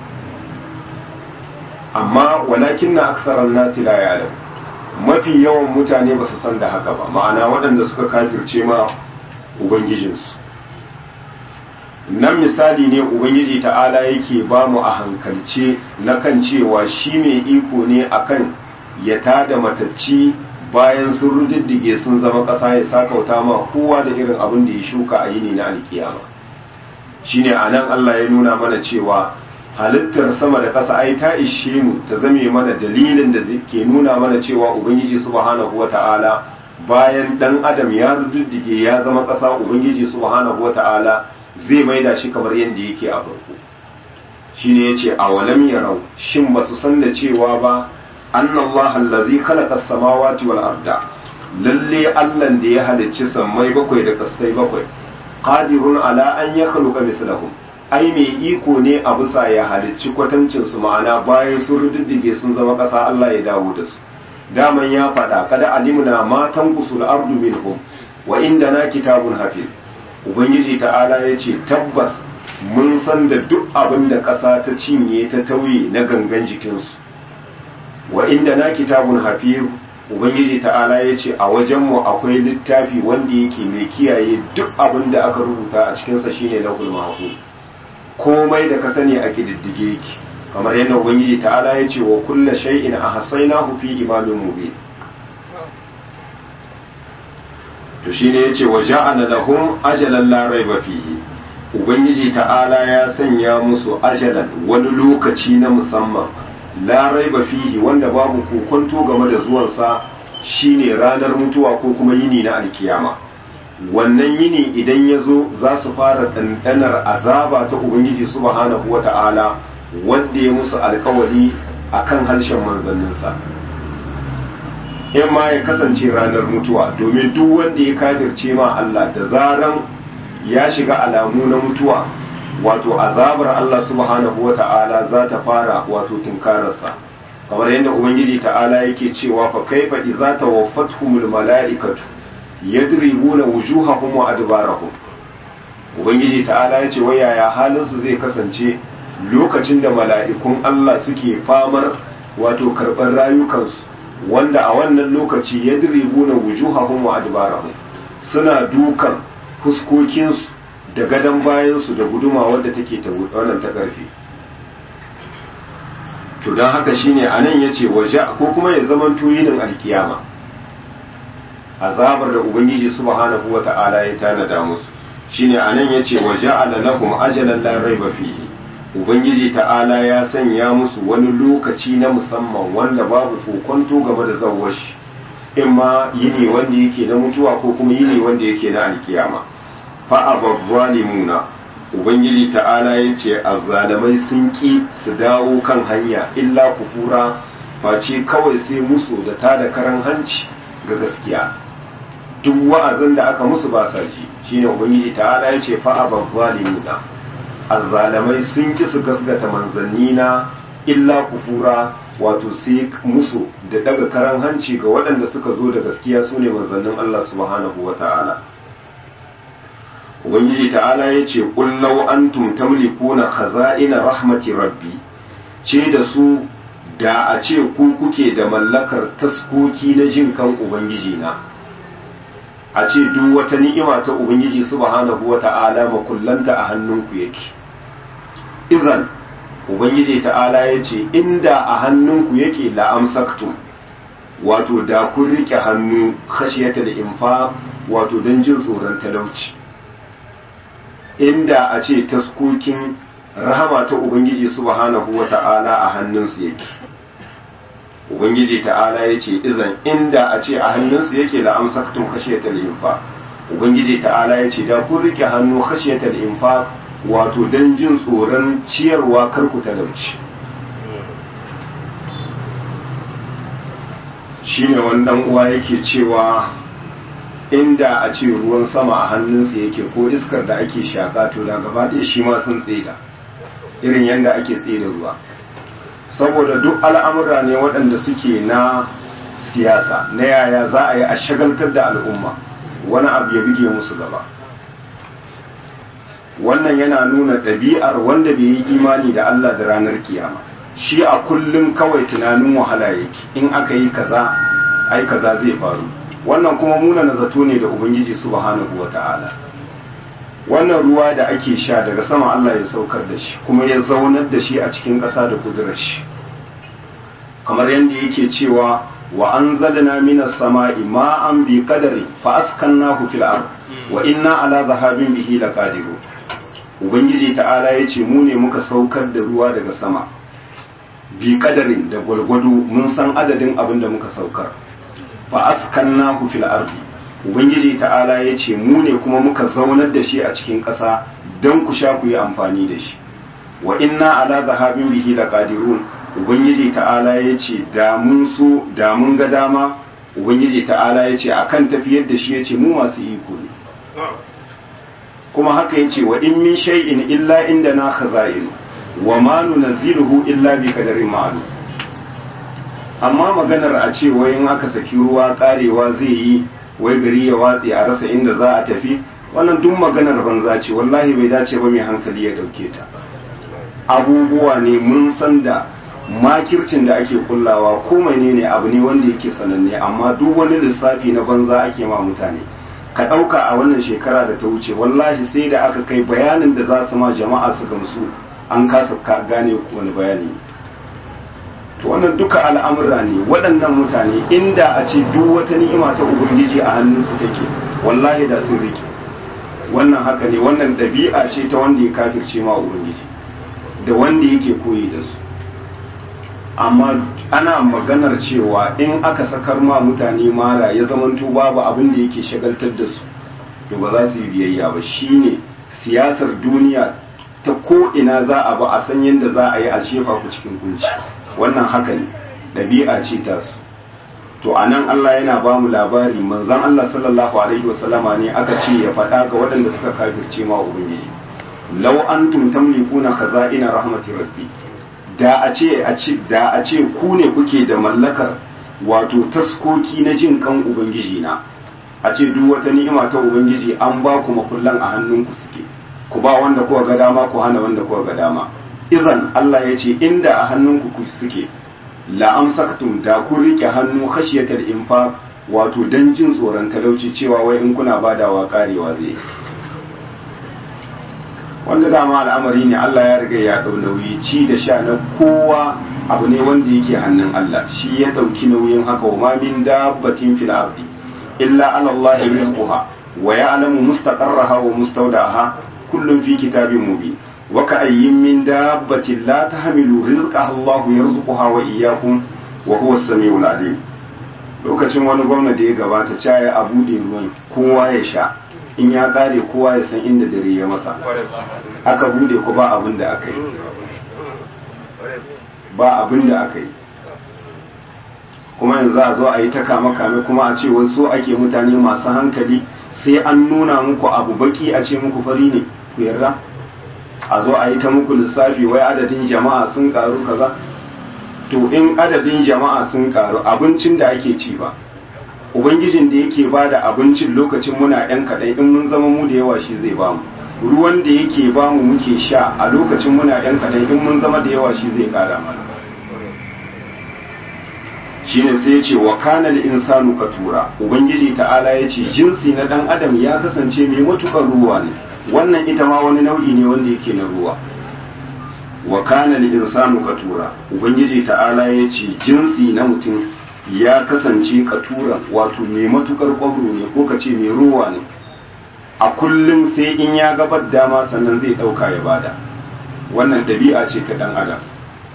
amma walakinna aktharan nas la ya'lamun mafi yawan mutane ba su san da haka ba ma'ana waɗanda suka kafirce ma ubangijinsu nan misali ne ubangiji ta'ala yake ba mu a hankalce na kan cewa shi mai iko ne akan ya tada matacci bayan sun rududdige sun zama ƙasa ya sakauta ma kowa da irin abin da ya shuka a yini na alkiyama shine a nan Allah ya nuna mana cewa halittar sama da ƙasa ai ta ishe mu ta zame mana dalilin da ke nuna mana cewa ubangiji subhanahu wata'ala bayan dan adam ya rududdige ya zama ƙasa ubangiji subhanahu wata'ala zai maida shi kamar yadda yake a farko shine yace a walam yarau shin basu san da cewa ba annallaha allazi khalaqa as-samawati wal arda lalle Allah da ya halicci sammai bakwai da kasai bakwai qadirun ala an yakhluqa mislahum ai mai iko ne a bisa ya halicci kwatancin su ma'ana bayan sun rududdige sun zama ƙasa Allah ya dawo da su daman ya faɗa kada alimna ma tanqusul ardu minhum wa indana kitabun hafiz ubangiji ta'ala ya ce tabbas mun san da duk abin da ƙasa ta cinye ta tauye na gangan jikinsu wa inda na kitabun hafiz ubangiji ta'ala ya ce a wajenmu akwai littafi wanda yake mai kiyaye duk abin da aka rubuta a cikinsa shine lahul mahfuz komai da ka sani a kididdige yake kamar yadda ubangiji ta'ala ya ce wa kulla shay'in ahsaynahu fi imamin mubin to shine yace wa ja'ala lahum ajalan la raiba fihi ubangiji ta'ala ya sanya musu ajalan wani lokaci na musamman la raiba fihi wanda babu kokonto game da zuwansa shine ranar mutuwa ko kuma yini na alkiyama wannan yini idan ya zo za su fara ɗanɗanar azaba ta ubangiji subhanahu wa ta'ala wanda ya musu alkawari a kan harshen manzanninsa in ma ya kasance ranar mutuwa domin duk wanda ya kafirce ma Allah da zaran ya shiga alamu na mutuwa wato azabar Allah subhanahu wa ta'ala za ta fara wato tunkararsa kamar yadda ubangiji ta'ala yake cewa fa kaifa idza tawaffatuhumul mala'ikatu yadribuna wujuhahum wa adbarahum ubangiji ta'ala yace wai yaya halin su zai kasance lokacin da mala'ikun Allah suke famar wato karɓar rayukansu wanda a wannan lokaci yadribuna wujuhahum wa adbarahum suna dukan fuskokinsu da gadon bayansu da guduma wadda take ta wannan ta ƙarfi to don haka shine anan yace waje ko kuma ya zaman tuyinin alkiyama azabar da ubangiji subhanahu wata'ala ya tanada musu shine anan yace waje ala lahum ajalan la raiba fihi ubangiji ta'ala ya sanya musu wani lokaci na musamman wanda babu kokonto game da zawar shi imma yini wanda yake na mutuwa ko kuma yini wanda yake na alkiyama fa abazzalimuna ubangiji ta'ala ya ce azzalamai sun ƙi su dawo kan hanya illa kufura face kawai sai musu da ta da karan hanci ga gaskiya duk wa'azin da aka musu ba sa ji shine ubangiji ta'ala ya ce fa'a bazzalimuna azzalamai sun ƙi su gasgata manzanni na illa kufura wato sai musu da daga karan hanci ga waɗanda suka zo da gaskiya su ne manzannin Allah subhanahu wa ta'ala ubangiji ta'ala ya ce ƙullau antum tamlikuna khaza'ina rahmati rabbi ce da su da a ce ku kuke da mallakar taskoki na jin kan ubangiji na a ce duk wata ni'ima ta ubangiji subhanahu wa ta'ala makullanta a hannunku yake idan ubangiji ta'ala ya ce inda a hannunku yake la'amsaktum wato da kun rike hannu khashiyata da infa wato don jin tsoron talauci inda a ce taskokin rahama ta ubangiji subhanahu wa ta'ala a hannunsu yake ubangiji ta'ala ya ce izan inda a ce a hannunsu yake la'amsaktum khashiyata da infa ubangiji ta'ala ya ce da kun rike hannu khashiyata da infa wato don jin tsoron ciyarwa karku talauci shi ne wannan uwa yake cewa inda a ce ruwan sama a hannunsa yake ko iskar da ake shaƙa to da gaba ɗaya shi ma sun tseda irin yadda ake tseda ruwa saboda duk al'amura ne waɗanda suke na siyasa na yaya za a yi a shagaltar da al'umma wani abu ya bige musu gaba wannan yana nuna ɗabi'ar wanda bai yi imani da Allah da ranar kiyama shi a kullum kawai tunanin wahala yake in aka yi kaza ai kaza zai faru wannan kuma muna na zato ne da ubangiji subhanahu wata'ala wannan ruwa da ake sha daga sama Allah ya saukar da shi kuma ya zaunar da shi a cikin ƙasa da kudurar shi kamar yadda yake cewa wa anzalna minas sama'i ma'an bi qadari fa askannahu fil ard wa inna ala zahabin bihi laqadirun ubangiji ta'ala ya ce mu ne muka saukar da ruwa daga sama bi kadarin da gwalgwado mun san adadin abin da muka saukar fa askanna ku fil ardi ubangiji ta'ala ya ce mu ne kuma muka zaunar da shi a cikin ƙasa don ku sha ku yi amfani da shi wa inna ala zahabin bihi laqadirun ubangiji ta'ala ya ce da mun so da mun ga dama ubangiji ta'ala ya ce akan tafiyar da shi ya ce mu masu iko ne kuma haka yace wa in min shay'in illa indana khaza'in wa ma nunzilu illa bi qadarin ma'lum amma maganar a ce wai in aka saki ruwa karewa zai yi wai gari ya watse a rasa inda za a tafi wannan duk maganar banza ce wallahi bai dace ba mai hankali ya dauke ta abubuwa ne mun san da makircin da ake kullawa ko menene abu ne wanda yake sananne amma duk wani lissafi na banza ake ma mutane ka ɗauka a wannan shekara da ta wuce wallahi sai da aka kai bayanin da za su ma jama'a su gamsu an kasa gane wani bayani to wannan duka al'amura ne waɗannan mutane inda a ce duk wata ni'ima ta ubangiji a hannunsu take wallahi da sun rike wannan haka ne wannan ɗabi'a ce ta wanda ya kafirce ma ubangiji da wanda yake koyi da su amma ana maganar cewa in aka sakar ma mutane mara ya zamanto babu abin da yake shagaltar da su to ba za su yi biyayya ba shine siyasar duniya ta ko ina za a ba a san yadda za a yi a shefa ku cikin kunci wannan haka ne ɗabi'a ce ta su to a nan Allah yana ba mu labari manzon Allah sallallahu alaihi wasallama ne aka ce ya faɗa ga waɗanda suka kafirce ma ubangiji law antum tamlikuna khaza'ina rahmatir rabbi da a ce a ce da a ce ku ne kuke da mallakar wato taskoki na jin kan ubangiji na a ce duk wata ni'ima ta ubangiji an ba ku makullan a hannunku suke ku ba wanda kuka ga dama ku hana wanda kuka ga dama idan Allah ya ce inda a hannunku ku suke la amsaktum da kun rike hannu khashiyatal infaq wato dan jin tsoron talauci cewa wai in kuna badawa karewa zai wanda dama al'amari ne Allah ya riga ya dau nauyi ci da sha na kowa abu ne wanda yake hannun Allah shi ya dauki nauyin haka wa ma min dabbatin fil ardi illa ala Allah rizquha wa ya'lamu mustaqarraha wa mustawda'aha kullun fi kitabin mubin wa ka'ayyin min dabbatin la tahmilu rizqaha Allah yarzuquha wa iyyakum wa huwa as-sami'ul alim lokacin wani gwamna da ya gabata caya a bude ruwan kowa ya sha in ya kare kowa ya san inda dare ya masa aka bude ku ba abin da aka yi ba abin da aka yi kuma yanzu a zo a yi ta kame kame kuma a ce wasu ake mutane masu hankali sai an nuna muku abu baki a ce muku fari ne ku yarda a zo a yi ta muku lissafi wai adadin jama'a sun karu kaza to in adadin jama'a sun karu abincin da ake ci ba ubangijin da yake ba da abincin lokacin muna yan kaɗai in mun zama mu da yawa shi zai ba mu ruwan da yake ba mu muke sha a lokacin muna yan kaɗai in mun zama da yawa shi zai ƙara mana shine sai ya ce wa kana insanu katura ubangiji ta'ala ya ce jinsi na dan adam ya kasance mai matukar ruwa ne wannan ita ma wani nau'i ne wanda yake na ruwa wa kana insanu katura ubangiji ta'ala ya ce jinsi na mutum ya kasance katura wato mai matukar kwabro ne ko ka ce mai ruwa ne a kullum sai in ya gabar dama sannan zai dauka ya bada wannan ɗabi'a ce ta dan adam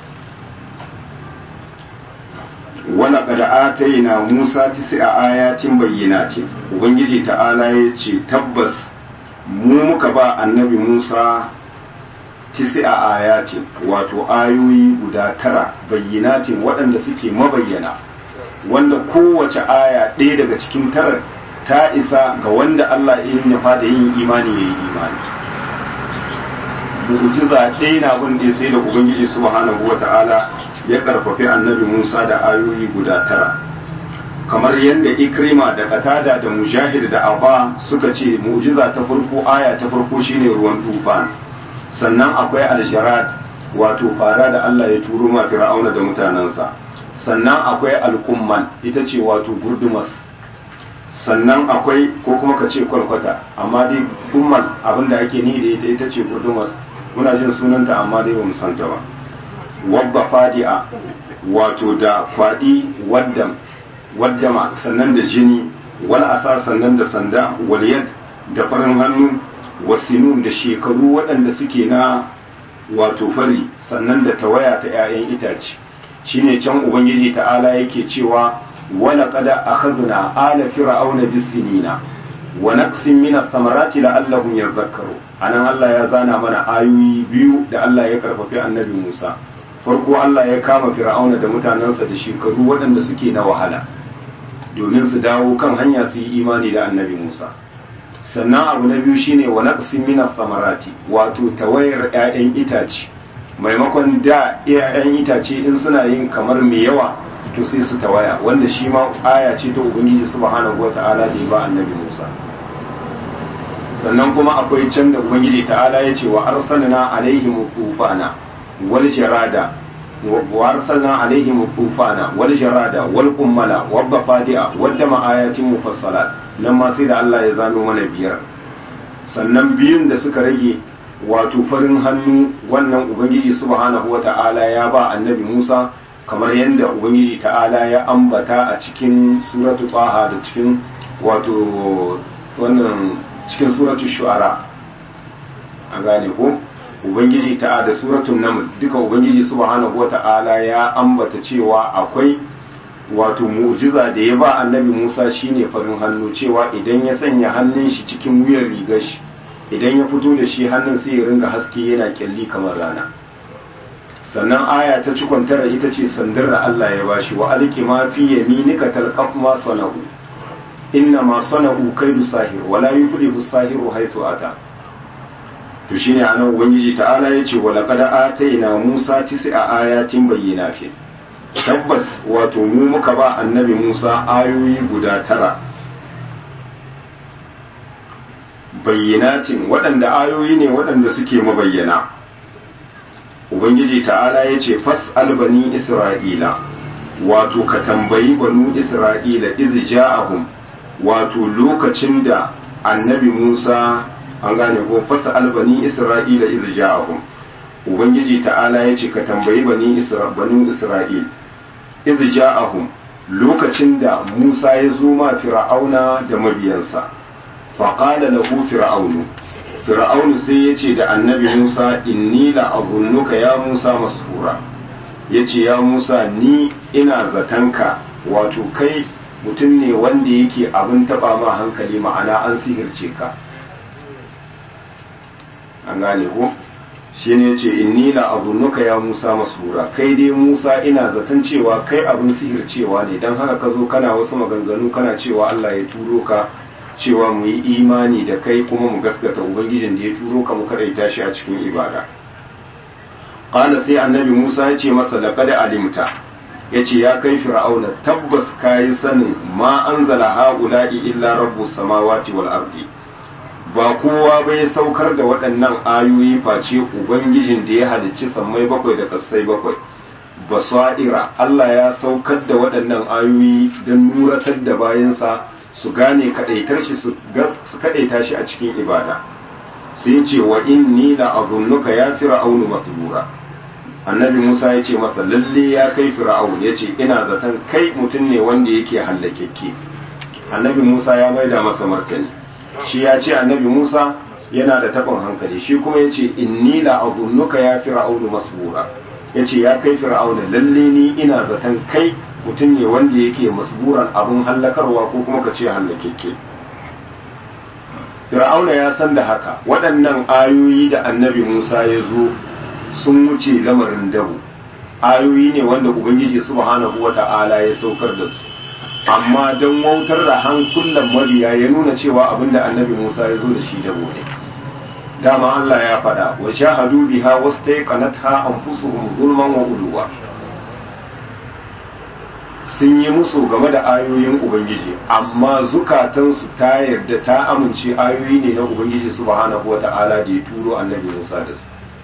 wala kada ataina Musa a ayatin bayyinatin ubangiji ta'ala ya ce tabbas mu muka ba annabi Musa a ayatin wato ayoyi guda tara bayyinatin waɗanda suke mabayyana wanda kowace aya ɗaya daga cikin tarar ta isa ga wanda Allah ya nufa da yin imani ya yi imani mu'jiza ɗaya na bin da sai da ubangiji subhanahu wa ta'ala ya karfafi annabi Musa da ayoyi guda tara kamar yadda ikrima da katada da mujahid da abba suka ce mu'jiza ta farko aya ta farko shine ruwan tufan sannan akwai aljarad wato fara da Allah ya turo ma fir'auna da mutanensa sannan akwai al'umman ita ce wato gurdumas sannan akwai ko kuma ka ce kwalkwata amma dai umman abinda ake ni da ita ita ce gurdumas muna jin sunanta amma dai ba mu santa ba wabba fadi'a wato da kwaɗi waddam waddama sannan da jini wal asa sannan da sanda wal yad da farin hannu wasinun da shekaru waɗanda suke na wato fari sannan da tawaya ta 'ya'yan itace shine can ubangiji ta'ala yake cewa wala qada akhadna ala fir'auna bisinina wa naqsin min ath-thamarati la'allahum yadhakkaru anan Allah ya zana mana ayoyi biyu da Allah ya karfafi annabi Musa farko Allah ya kama fir'auna da mutanensa da shekaru waɗanda suke na wahala domin su dawo kan hanya su yi imani da annabi Musa sannan abu na biyu shine wa naqsin min samarati wato tawayar 'ya'yan itace maimakon da 'ya'yan itace in suna yin kamar mai yawa to sai su tawaya wanda shi ma aya ce ta ubangiji subhanahu wata'ala da ya ba annabi Musa sannan kuma akwai can da ubangiji ta'ala ya ce wa arsalna alaihim tufana wal jarada wa arsalna alaihim tufana wal jarada wal qummala wad dafadi'a wad dama ayatin mufassalat nan ma sai da Allah ya zano mana biyar sannan biyun da suka rage wato farin hannu wannan ubangiji subhanahu wata'ala ya ba annabi Musa kamar yadda ubangiji ta'ala ya ambata a cikin suratu taha da cikin wato wannan cikin suratu shu'ara a gane ko ubangiji ta'a da suratun naml duka ubangiji subhanahu wata'ala ya ambata cewa akwai wato mu'jiza da ya ba annabi Musa shine farin hannu cewa idan ya sanya hannun shi cikin wuyar rigar shi idan ya fito da shi hannun sai ya ringa haske yana kyalli kamar rana sannan aya ta cikon tara ita ce sandar da Allah ya bashi wa alki ma fi yaminika talqaf ma sana'u inna ma sana'u kaidu sahir wa la yuflihu sahiru haythu ata to shine anan ubangiji ta'ala yace wa laqad atayna Musa tis'a ayatin bayyinatin tabbas wato mu muka ba annabi Musa ayoyi guda tara bayyanatin waɗanda ayoyi ne waɗanda suke mabayyana ubangiji ta'ala ya ce fas'al bani isra'ila wato ka tambayi banu isra'ila iz ja'ahum wato lokacin da annabi musa an gane ko fas'al bani isra'ila iz ja'ahum ubangiji ta'ala ya ce ka tambayi bani isra'il iz ja'ahum lokacin da musa ya zo ma fir'auna da mabiyansa faƙala lahu fir'aunu fir'aunu sai ya ce da annabi musa inni la azunnuka ya musa masfura ya ce ya musa ni ina zatanka wato kai mutum ne wanda yake abin taba ma hankali ma'ana an sihirce ka an gane ko shi ne ce inni la azunnuka ya musa masfura kai dai musa ina zaton cewa kai abin sihircewa ne don haka ka zo kana wasu maganganu kana cewa allah ya turo ka cewa mu yi imani da kai kuma mu gaskata ubangijin da ya turo ka mu kadaita shi a cikin ibada qala sai annabi Musa ya ce masa laqad alimta ya ce ya kai fir'auna tabbas ka yi sanin ma an zala ha'ula'i illa rabbu samawati wal ardi ba kowa bai saukar da waɗannan ayoyi face ubangijin da ya halicci sammai bakwai da ƙasai bakwai basaira Allah ya saukar da waɗannan ayoyi don nuratar da bayansa su gane kaɗaitar shi su kaɗaita shi a cikin ibada sai ce wa inni la azunnuka ya fir'aunu masbura annabi Musa ya ce masa lalle ya kai fir'aun ya ce ina zaton kai mutum ne wanda yake hallakekke annabi Musa ya maida masa martani shi ya ce annabi Musa yana da taɓin hankali shi kuma ya ce inni la azunnuka ya fir'aunu masbura ya ce ya kai fir'auna lalle ni ina zaton kai mutum ne wanda yake masburan abin hallakarwa ko kuma ka ce hallakekke fir'auna ya san da haka waɗannan ayoyi da annabi musa ya zo sun wuce lamarin dabu ayoyi ne wanda ubangiji subhanahu wa ta'ala ya saukar da su amma don wautar da hankulan mabiya ya nuna cewa abin da annabi musa ya zo da shi dabo ne dama Allah ya faɗa wa shahadu biha wastaqanatha anfusuhum zulman wa uluwa sun yi musu game da ayoyin ubangiji amma zukatansu ta yarda ta amince ayoyi ne na ubangiji subhanahu wata'ala da ya turo annabi Musa da su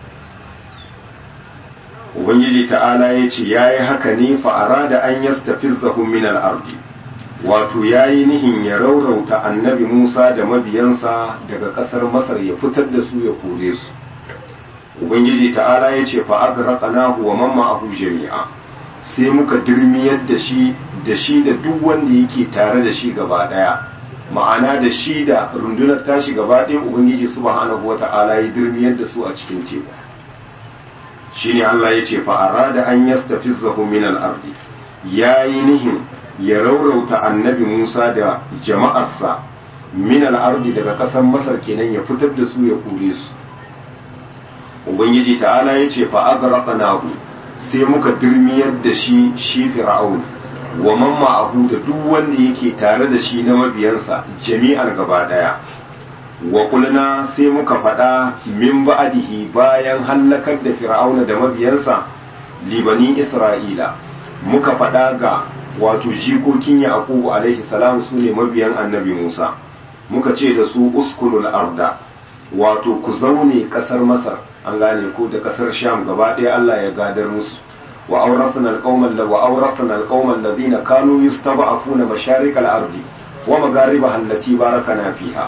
ubangiji ta'ala ya ce yayi haka ne fa arada an yastafizzahum min al-ardi wato ya yi nihin ya raurauta annabi Musa da mabiyansa daga ƙasar Masar ya fitar da su ya kore su. Ubangiji ta'ala ya ce fa agraqnahu wa man ma'ahu jami'a sai muka dirmiyar da shi da shi da duk wanda yake tare da shi gaba daya ma'ana da shi da rundunar tashi gaba ɗaya Ubangiji subhanahu wa ta'ala ya dirmiyar da su a cikin teku shine Allah ya ce fa arada an yastafizzahu min al-ardi yayi nihin ya raurauta annabi Musa da jama'arsa min al'ardi daga ƙasar Masar kenan ya fitar da su ya kore su. Ubangiji ta'ala ya ce fa'agaraka nahu sai muka dirmiyar da shi shi fir'aun wa man ma'ahu da duk wanda yake tare da shi na mabiyansa jami'ar gaba ɗaya. Wa kulna sai muka faɗa min ba'adihi bayan hallakar da fir'auna da mabiyansa libani Isra'ila muka faɗa ga wato jikokin yaqubu alaihi salam su ne mabiyan annabi musa muka ce da su uskunul arda wato ku zaune kasar masar an gane ko da kasar sham gaba ɗaya allah ya gadar musu wa awrathna alqawman la wa awrathna alqawman alladhina kanu yustab'afuna masharik al-ardi wa magharibaha allati barakana fiha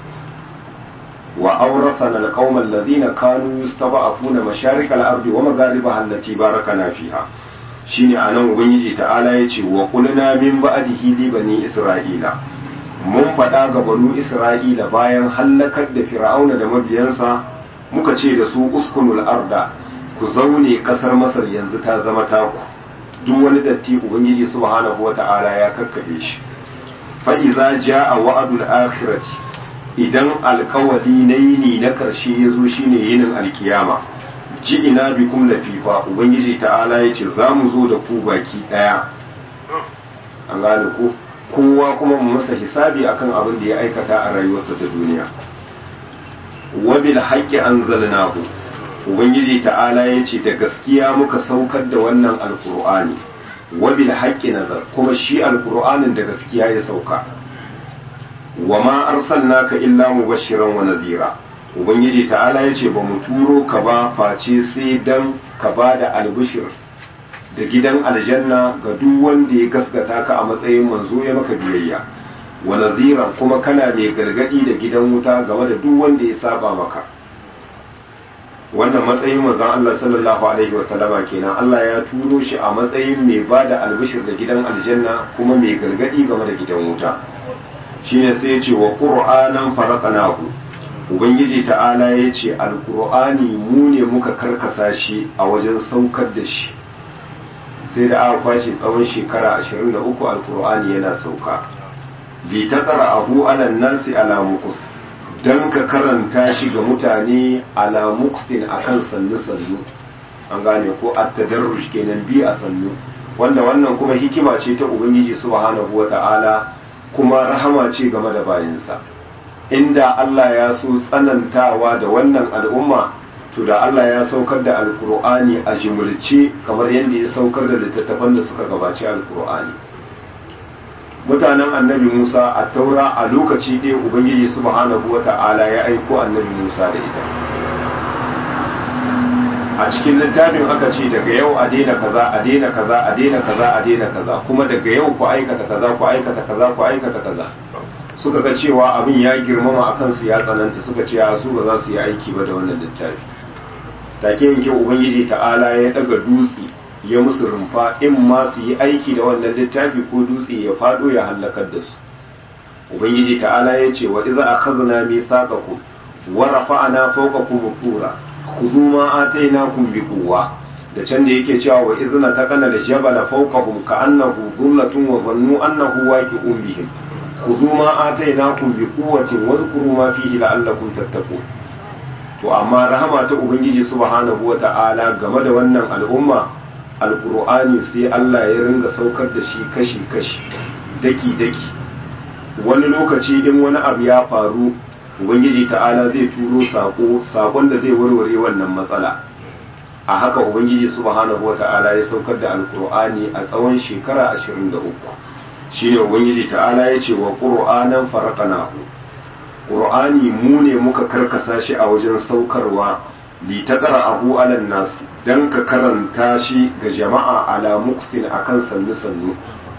wa awrathna alqawman alladhina kanu yustab'afuna masharik al-ardi wa magharibaha allati barakana fiha shine a nan ubangiji ta'ala ya ce wa kulna min ba'dihi li bani isra'ila mun faɗa ga banu isra'ila bayan hallakar da fir'auna da mabiyansa muka ce da su uskunul arda ku zaune kasar masar yanzu ta zama taku duk wani datti ubangiji subhanahu wata'ala ya kakkabe shi fa idza jaa wa'dul akhirati idan alkawali na yini na karshe ya zo shine yinin alkiyama ji ina bikum lafifa ubangiji ta'ala ya ce za mu zo da ku baki ɗaya an gane ku kowa kuma mu masa hisabi akan abin da ya aikata a rayuwarsa ta duniya wabil haƙƙi an zalnahu ubangiji ta'ala ya ce da gaskiya muka saukar da wannan alkur'ani wabil haƙƙi nazar kuma shi alkur'anin da gaskiya ya sauka wa ma arsalnaka illa mubashiran wa nadhira ubangiji ta'ala ya ce ba mu turo ka ba face sai dan ka ba da albishir da gidan aljanna ga duk wanda ya gaskata ka a matsayin manzo ya maka biyayya wa naziran kuma kana mai gargadi da gidan wuta game da duk wanda ya saba maka wannan matsayin manzon Allah sallallahu alaihi wa sallama kenan Allah ya turo shi a matsayin mai ba da albishir da gidan aljanna kuma mai gargadi game da gidan wuta shine sai ya ce wa qur'anan faraqnahu ubangiji ta'ala ya ce alkur'ani mu ne muka karkasa shi a wajen saukar da shi sai da aka kwashe tsawon shekara 23 alkur'ani yana sauka bi ta abu alan nasi ala mukus don ka karanta shi ga mutane ala muksin akan sannu sannu an gane ko at-tadarruj kenan bi a sannu wanda wannan kuma hikima ce ta ubangiji subhanahu wata'ala kuma rahama ce game da bayinsa inda Allah ya so tsanantawa da wannan al'umma to to da Allah ya saukar da alkur'ani a jimulce kamar yadda ya saukar da littattafan da suka gabaci alkur'ani mutanen annabi musa a taura a lokaci ɗaya ubangiji subhanahu wata'ala ya aiko annabi musa da ita a cikin littafin aka ce daga yau a daina kaza a daina kaza a daina kaza a daina kaza kuma daga yau ku aikata kaza ku aikata kaza ku aikata kaza suka ga cewa abin ya girmama a kansu ya tsananta suka ce a su ba za su yi aiki ba da wannan littafi take yanke ubangiji ta'ala ya daga dutse ya musu rumfa in ma su yi aiki da wannan littafi ko dutse ya fado ya hallakar da su ubangiji ta'ala ya ce wa iza akhadna mithaqakum wa rafa'na fawqakum tura khudhu ma atainakum biquwwa da can da yake cewa wa izna taqana al-jabala fawqahum ka'annahu dhullatun wa dhannu annahu waqi'un bihim khudhu ma atainakum biquwwatin wadhkuru ma fihi la'allakum tattaqun to amma rahama ta ubangiji subhanahu wata'ala game da wannan al'umma alqur'ani sai Allah ya ringa saukar da shi kashi kashi daki daki wani lokaci in wani abu ya faru ubangiji ta'ala zai turo sako sakon da zai warware wannan matsala a haka ubangiji subhanahu wata'ala ya saukar da alqur'ani a tsawon shekara 23 shine ubangiji ta'ala ya ce wa qur'anan faraqnahu qur'ani mu ne muka karkasa shi a wajen saukarwa li taqra'ahu 'alan nas dan ka karanta shi ga jama'a ala muksin akan sannu sannu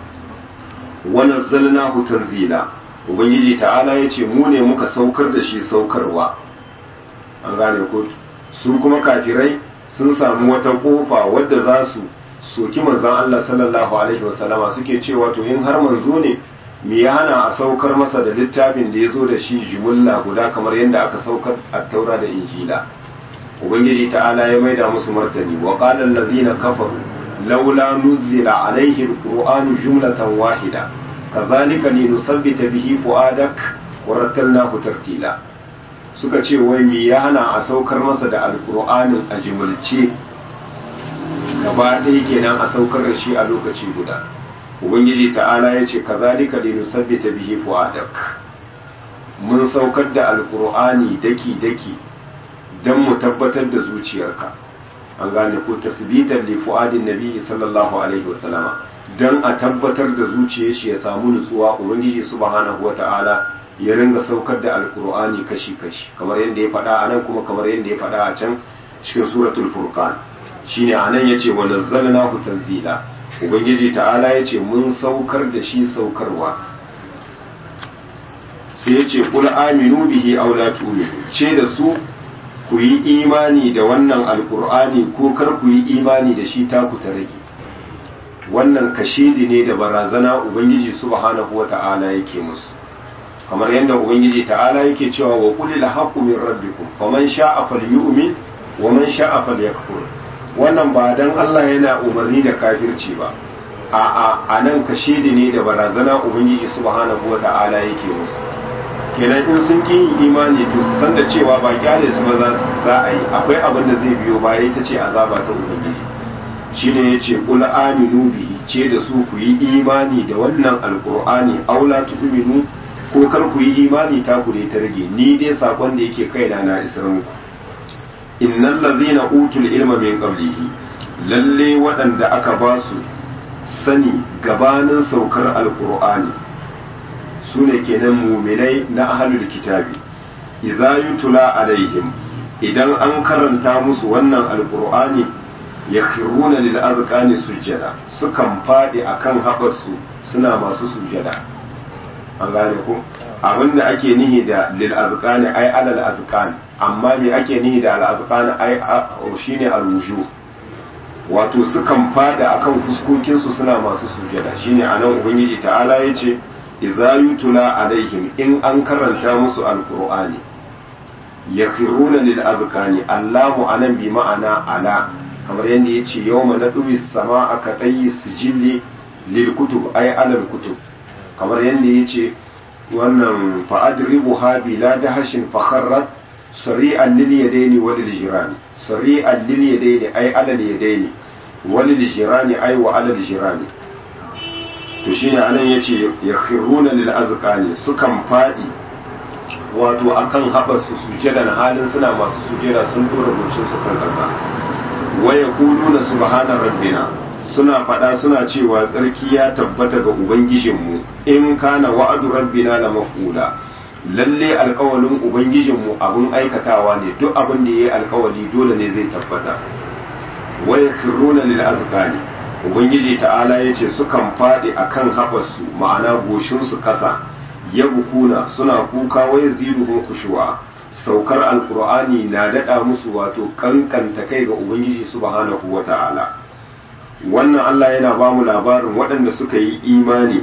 wa nazzalnahu tanzila ubangiji ta'ala ya ce mu ne muka saukar da shi saukarwa an gane ko su kuma kafirai sun samu wata kofa wadda za su soki manzon Allah sallallahu alaihi wasallama suke cewa to in har manzo ne me ya hana a saukar masa da littafin da ya zo da shi jumulla guda kamar yadda aka saukar a taura da injila ubangiji ta'ala ya maida musu martani wa qala allazina kafaru laula nuzila alaihi alqur'anu jumlatan wahida kazalika linusabbita bihi fuadak wa rattalnahu tartila suka ce wai me ya hana a saukar masa da alqur'anin a jumulce gaba ɗaya kenan a saukar da shi a lokaci guda ubangiji ta'ala ya ce kazalika linusabbita bihi fuadak mun saukar da alqur'ani daki daki dan mu tabbatar da zuciyarka an gane ko tasbitan li fuadin nabi sallallahu alaihi wasallama dan a tabbatar da zuciyar shi ya samu nutsuwa ubangiji subhanahu wata'ala ya ringa saukar da alqur'ani kashi kashi kamar yadda ya faɗa a nan kuma kamar yadda ya faɗa a can cikin suratul furqan shine anan yace wa nazzalnahu tanzila ubangiji ta'ala yace mun saukar da shi saukarwa sai yace qul aminu bihi aw la tu'minu ce da su ku yi imani da wannan alqur'ani ko kar ku yi imani da shi ta ku ta rage wannan kashidi ne da barazana ubangiji subhanahu wata'ala yake musu kamar yadda ubangiji ta'ala yake cewa wa qul la haqqu min rabbikum faman sha'a falyu'min wa man sha'a falyakfur wannan ba dan Allah yana umarni da kafirci ba a'a a nan kashidi ne da barazana ubangiji subhanahu wata'ala yake musu kenan in sun ki yin imani to su san da cewa ba kyale su ba za a yi akwai abin da zai biyo baya ita ce azaba ta ubangiji shine yace qul aminu bihi ce da su ku yi imani da wannan alqur'ani aula tu'minu ko kar ku yi imani ta ku dai ta rage ni dai sakon da yake kaina na isar muku innal ladhina utul ilma min qablihi lalle waɗanda aka ba su sani gabanin saukar alqur'ani sune kenan muminai na ahlul kitabi idza yutla alaihim idan an karanta musu wannan alqur'ani yakhruna lil azqani sujjada sukan fadi akan haɓarsu suna masu sujjada an gane ko abinda ake nihi da lil azqani ai alal azqani amma me ake nihi da al azqani ai shine al wuju wato sukan fada akan fuskokin su suna masu sujada shine anan ubangiji ta'ala yace idza yutula alaihim in an karanta musu alqur'ani yakhruna lil azqani allahu anan bi ma'ana ala kamar yadda yace yawma nadwi samaa ka tayyi sijilli lil kutub ay alal kutub kamar yadda yace wannan fa'adribu ha bila dahashin fakharrat sari'an lil yadaini wa lil jirani sari'an lil yadaini ay ala lil yadaini wa lil jirani ay wa ala lil jirani to shine anan yace yakhiruna lil azqani sukan fadi wato akan haɓarsu sujadan halin suna masu sujada sun dora gocin su kan ƙasa waya na subhana rabbina suna faɗa suna cewa tsarki ya tabbata ga ubangijinmu in kana wa'adu rabbina la maf'ula lalle alkawalin ubangijinmu abun aikatawa ne duk abin da yayi alkawali dole ne zai tabbata waya khiruna lil azqani ubangiji ta'ala yace sukan faɗi akan haɓarsu ma'ana goshin su kasa yabkuna suna kuka waya ziduhum khushu'a saukar alkur'ani na daɗa musu wato kankanta kai ga ubangiji subhanahu wa ta'ala wannan allah yana ba mu labarin waɗanda suka yi imani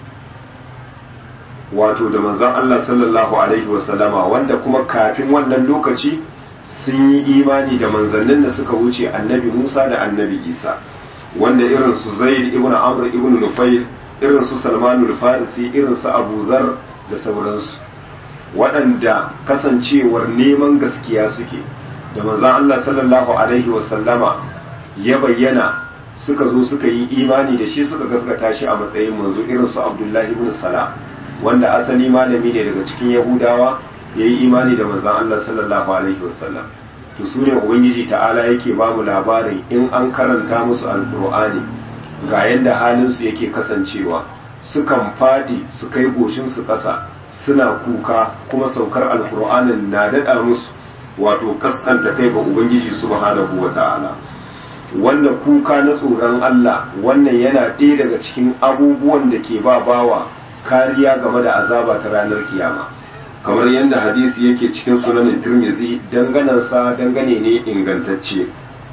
wato da manzon allah sallallahu alaihi wasallama wanda kuma kafin wannan lokaci sun yi imani da manzannin da suka wuce annabi musa da annabi isa wanda irin su zaid ibn amr ibn nufail irin su salmanul farisi irin su abu zar da sauransu waɗanda kasancewar neman gaskiya suke da manzan Allah sallallahu Alaihi wasallama ya bayyana suka zo suka yi imani da shi suka gaskata shi a matsayin manzo irin su Abdullahi ibn Salam wanda asali malami ne daga cikin Yahudawa ya yi imani da manzan Allah sallallahu Alaihi wasallam to su ne Ubangiji ta'ala yake ba mu labarin in an karanta musu alkur'ani ga yadda halinsu yake kasancewa sukan faɗi su kai goshinsu ƙasa suna kuka kuma saukar alkur'anin na daɗa musu wato kaskanta kai ga ubangiji subhanahu wa ta'ala wanda kuka na tsoron Allah wannan yana ɗaya daga cikin abubuwan da ke ba bawa kariya game da azaba ta ranar kiyama kamar yadda hadisi yake cikin sunanin tirmizi danganansa dangane ne ingantacce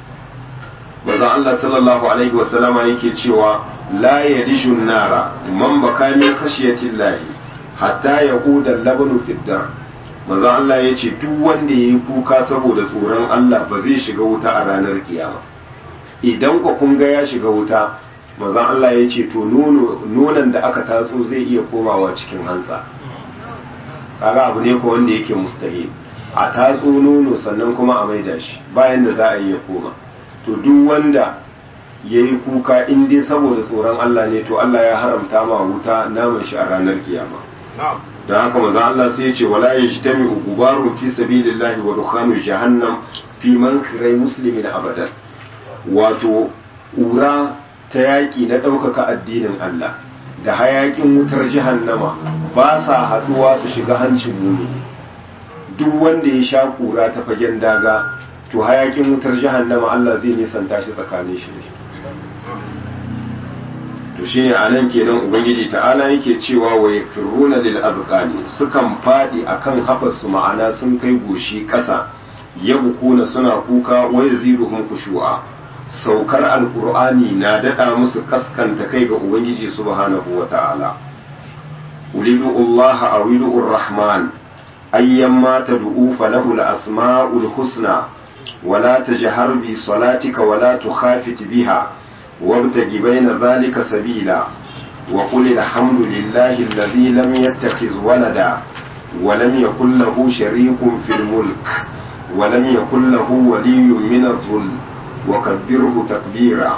manzon Allah sallallahu alaihi wasallama yake cewa la yadishun nara man baka min khashiyatillahi hatta ya huda labanu fiddar manzo Allah ya ce duk wanda ya yi kuka saboda tsoron Allah ba zai shiga wuta a ranar kiyama idan ku kun ga ya shiga wuta manzo Allah ya ce to nonon da aka tatso zai iya komawa cikin hantsa kaga abu ne ko wanda yake mustahil a tatso nono sannan kuma a maida shi bayan da za a yi ya koma to duk wanda ya yi kuka in dai saboda tsoron Allah ne to Allah ya haramta ma wuta naman shi a ranar kiyama don haka maza Allah sai ya ce wala ya shi tami gubarun fi sabilillahi wa dukhanu jahannam fi man kirai muslimin abadan wato ƙura ta yaƙi na ɗaukaka addinin Allah da hayaƙin wutar jahannama ba sa haɗuwa su shiga hancin mumi duk wanda ya sha ƙura ta fagen daga to hayaƙin wutar jahannama Allah zai nisanta shi tsakanin shi to shine anan kenan ubangiji ta'ala yake cewa wa yakfuruna lil azqani sukan fadi akan haɓarsu ma'ana sun kai goshi ƙasa yabkuna suna kuka wa yaziduhum khushu'a saukar alqur'ani na dada musu kaskanta kai ga ubangiji subhanahu wata'ala ulidu Allah awidu rahman ayyamma tad'u falahu al-asma'ul husna ولا تجهر بصلاتك ولا تخافت بها وابتغ بين ذلك سبيلا وقل الحمد لله الذي لم يتخذ ولدا ولم يكن له شريك في الملك ولم يكن له ولي من الظل وكبره تكبيرا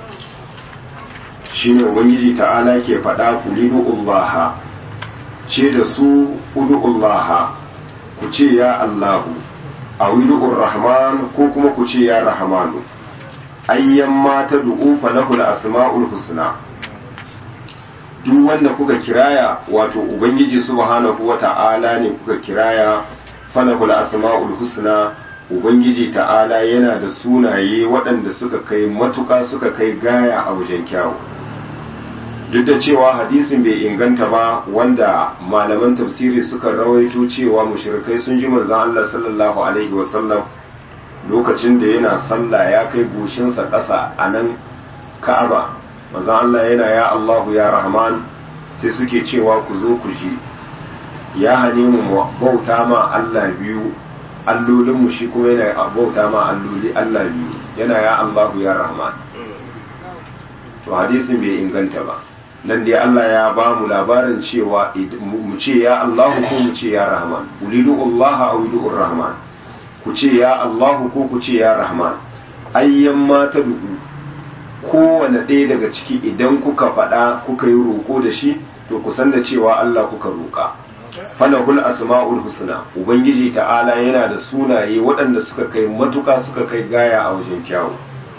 shine ubangiji ta'ala ke faɗa ku lidu Allah ce da su udu'ullaha ku ce ya Allahu a widu'ur rahman ko kuma ku ce ya rahmanu ayyan ma ta du'u falahul asma'ul husna duk wanda kuka kiraya wato ubangiji subhanahu wata'ala ne kuka kiraya falahul asma'ul husna ubangiji ta'ala yana da sunaye waɗanda suka kai matuka suka kai gaya a wajen kyawu duk da cewa hadisin bai inganta ba wanda malaman tafsiri suka rawaito cewa mushrikai sun ji manzon Allah sallallahu alaihi wasallam lokacin da yana sallah ya kai goshinsa ƙasa a nan Ka'aba manzon Allah yana ya Allahu ya Rahman sai suke cewa ku zo ku ji ya hane mu bauta ma Allah biyu allolin mu shi kuma yana bauta ma alloli Allah biyu yana ya Allahu ya Rahman to hadisin bai inganta ba nan dai Allah ya ba mu labarin cewa mu ce ya Allahu ko mu ce ya Rahman ulidu Allah aw ulidu Rahman ku ce ya Allahu ko ku ce ya Rahman ayyan ma ta duku kowane ɗaya daga ciki idan kuka faɗa kuka yi roƙo da shi to ku san da cewa Allah kuka roƙa falahul asma'ul husna ubangiji ta'ala yana da sunaye waɗanda suka kai matuka suka kai gaya a wajen kyawu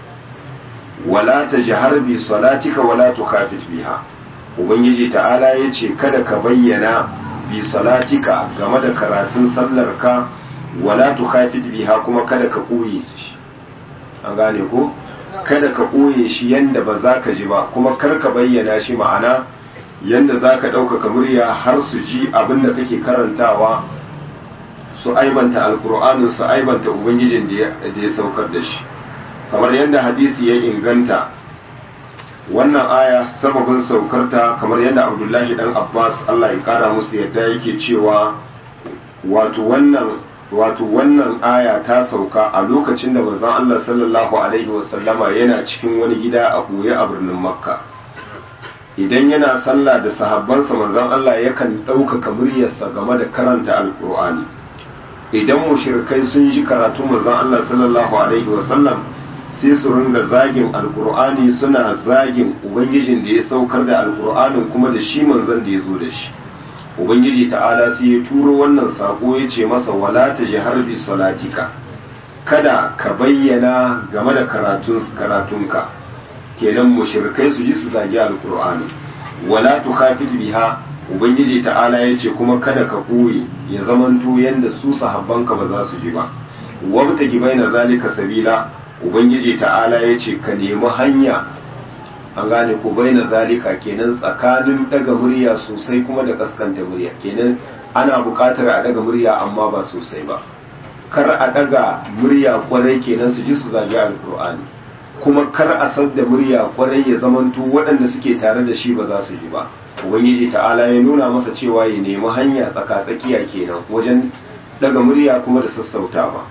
wala tajhar bi salatika wala tukafit biha ubangiji ta'ala yace kada ka bayyana bi salatika game da karatun sallarka wala tukafit biha kuma kada ka koye shi an gane ko kada ka koye shi yanda ba za ka ji ba kuma kar ka bayyana shi ma'ana yanda za ka ɗaukaka murya har su ji abin da kake karantawa su aibanta alkur'anin su aibanta ubangijin da ya saukar da shi kamar yadda hadisi ya inganta wannan aya sababin saukarta kamar yadda abdullahi dan abbas allah ya kara musu yadda yake cewa wato wannan wato wannan aya ta sauka a lokacin da manzon allah sallallahu alaihi wasallama yana cikin wani gida a ɓoye a birnin makka idan yana sallah da sahabbansa manzon allah yakan ɗaukaka muryarsa game da karanta alkur'ani idan mushrikai sun ji karatu manzon allah sallallahu alaihi wasallam sai su ringa zagin alkur'ani suna zagin ubangijin da ya saukar da alkur'anin kuma da shi manzon da ya zo da shi ubangiji ta'ala sai ya turo wannan sako ya ce masa wala ta ji harbi salatika kada ka bayyana game da karatunka kenan mushrikai su ji su zagi alkur'ani wala tukhafit biha ubangiji ta'ala ya ce kuma kada ka koyi ya zamanto yanda su sahabbanka ba za su ji ba wabtaki baina zalika sabila ubangiji ta'ala ya ce ka nemi hanya an gane ko baina zalika kenan tsakanin daga murya sosai kuma da kaskanta murya kenan ana buƙatar a daga murya amma ba sosai ba kar a daga murya kwarai kenan su ji su zagi alkur'ani kuma kar a sadda murya kwarai ya zamanto waɗanda suke tare da shi ba za su ji ba ubangiji ta'ala ya nuna masa cewa ya nemi hanya tsaka-tsakiya kenan wajen daga murya kuma da sassautawa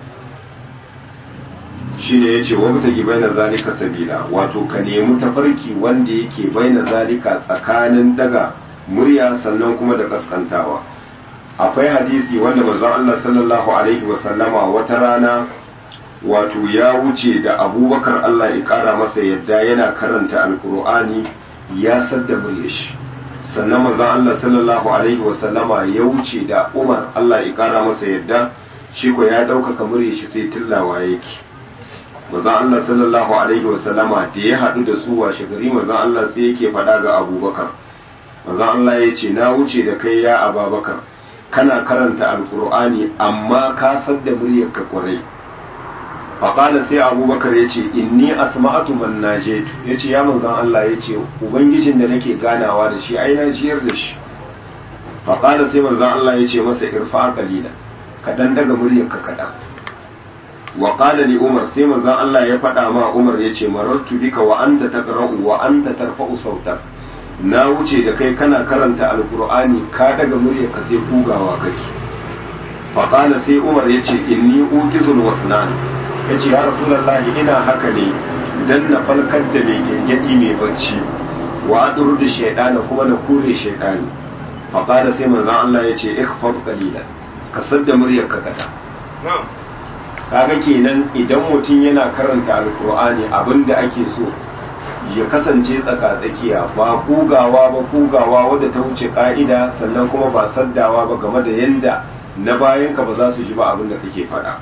shine yace wa mutaki baina zalika sabila wato ka nemi tafarki wanda yake baina zalika tsakanin daga murya sannan kuma da kaskantawa akwai hadisi wanda manzon Allah sallallahu alaihi wasallama wata rana wato ya wuce da abubakar Allah ya kara masa yadda yana karanta alkur'ani ya sadda murya shi sannan manzon Allah sallallahu alaihi wasallama ya wuce da Umar Allah ya kara masa yadda shi ko ya ɗaukaka murya shi sai tillawa yake manzon Allah sallallahu alaihi wasallama da ya haɗu da su washe gari manzon Allah sai yake faɗa ga Abubakar manzon Allah ya ce na wuce da kai ya Ababakar kana karanta alkur'ani amma ka sadda muryar ka kwarai faƙala sai abubakar ya ce inni asma'atu man najetu ya ce ya manzon Allah ya ce ubangijin da nake ganawa da shi ai na jiyar da shi faƙala sai manzon Allah ya ce masa irfa qalila kaɗan daga muryar ka kaɗan wa qala li umar sai manzon Allah ya faɗa ma umar ya ce marartu bika wa anta taqra'u wa anta tarfa'u sautak na wuce da kai kana karanta alqur'ani ka daga muryar ka sai kugawa kake fa qala sai umar ya ce inni uqizul wasnan ya ce ya rasulullahi ina haka ne dan na falkar da mai gengedi mai bacci wa adur da shaydana kuma na kure shaydani fa qala sai manzon Allah ya ce ikhfad qalilan ka sadda muryar ka kada kaga kenan idan mutum yana karanta alkur'ani abinda ake so ya kasance tsaka-tsakiya ba kugawa ba kugawa wadda ta wuce ka'ida sannan kuma ba saddawa ba game da yanda na bayanka ba za su ji ba abinda kake faɗa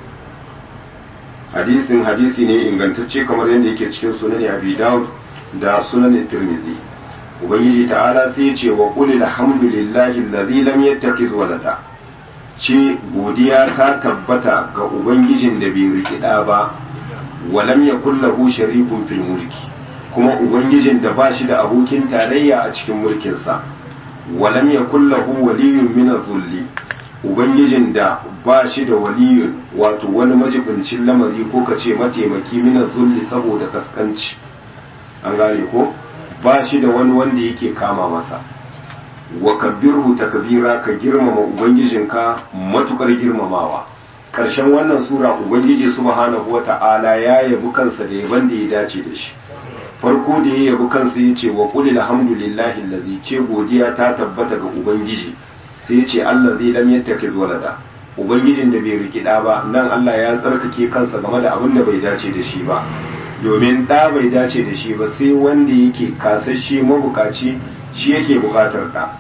hadisin hadisi ne ingantacce kamar yadda yake cikin sunan abi daud da sunan tirmizi ubangiji ta'ala sai ya ce wa qul alhamdulillahi alladhi lam yattakhiz walada ce godiya ta tabbata ga ubangijin da bai rikida ba walam ya lahu sharikun fil mulki kuma ubangijin da ba shi da abokin tarayya a cikin mulkinsa walam ya lahu waliyun min zulli ubangijin da ba shi da waliyun wato wani majibincin lamari ko ka ce mataimaki min zulli saboda kaskanci an gane ko ba shi da wani wanda yake kama masa wa kabbirhu takbira ka girmama ubangijinka matukar girmamawa karshen wannan sura ubangiji subhanahu wata'ala ya yabi kansa da yaban da ya dace da shi farko da ya yabi kansa ya ce wa qul alhamdulillahi allazi ce godiya ta tabbata ga ubangiji sai ya ce allazi lam yattakhiz walada ubangijin da bai rikida ba nan Allah ya tsarkake kansa game da abin da bai dace da shi ba domin da bai dace da shi ba sai wanda yake kasashe mabukaci shi yake bukatar ɗa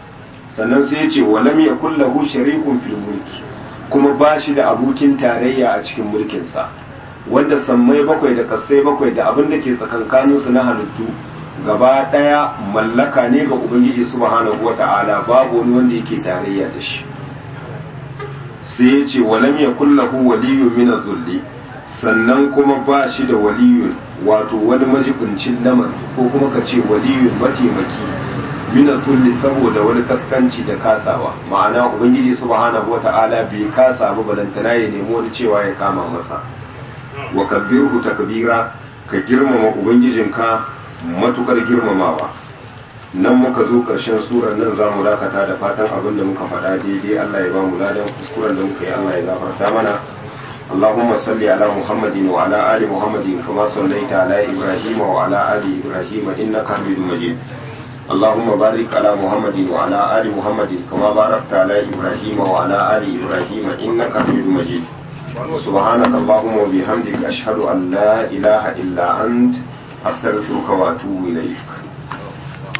sannan sai ya ce walam yakul lahu sharikun fil mulki kuma ba shi da abokin tarayya a cikin mulkinsa wanda sammai bakwai da kasai bakwai da abin da ke tsakankaninsu na halittu gaba ɗaya mallaka ne ga ubangiji subhanahu wata'ala babu wani wanda yake tarayya da shi sai ya ce walam ya kullahu waliyun min zulli sannan kuma ba shi da waliyun wato wani majibincin lamar ko kuma ka ce waliyun mataimaki min zulli saboda wani kaskanci da kasawa ma'ana ubangiji subhanahu wata'ala bai kasa ba balantana ya nemi wani cewa ya kama masa wa kabbirhu takbira ka girmama ubangijinka matukar girmamawa nan muka zo ƙarshen surar nan za mu dakata da fatan abin da muka faɗa daidai Allah ya ba mu ladan kuskuren da muka yi Allah ya gafarta mana اللهم صل على محمد وعلى آل محمد كما صليت على إبراهيم وعلى آل إبراهيم إنك حميد مجيد اللهم بارك على محمد وعلى آل محمد كما باركت على إبراهيم وعلى آل إبراهيم إنك حميد مجيد سبحانك اللهم وبحمدك أشهد أن لا إله إلا أنت أستغفرك وأتوب إليك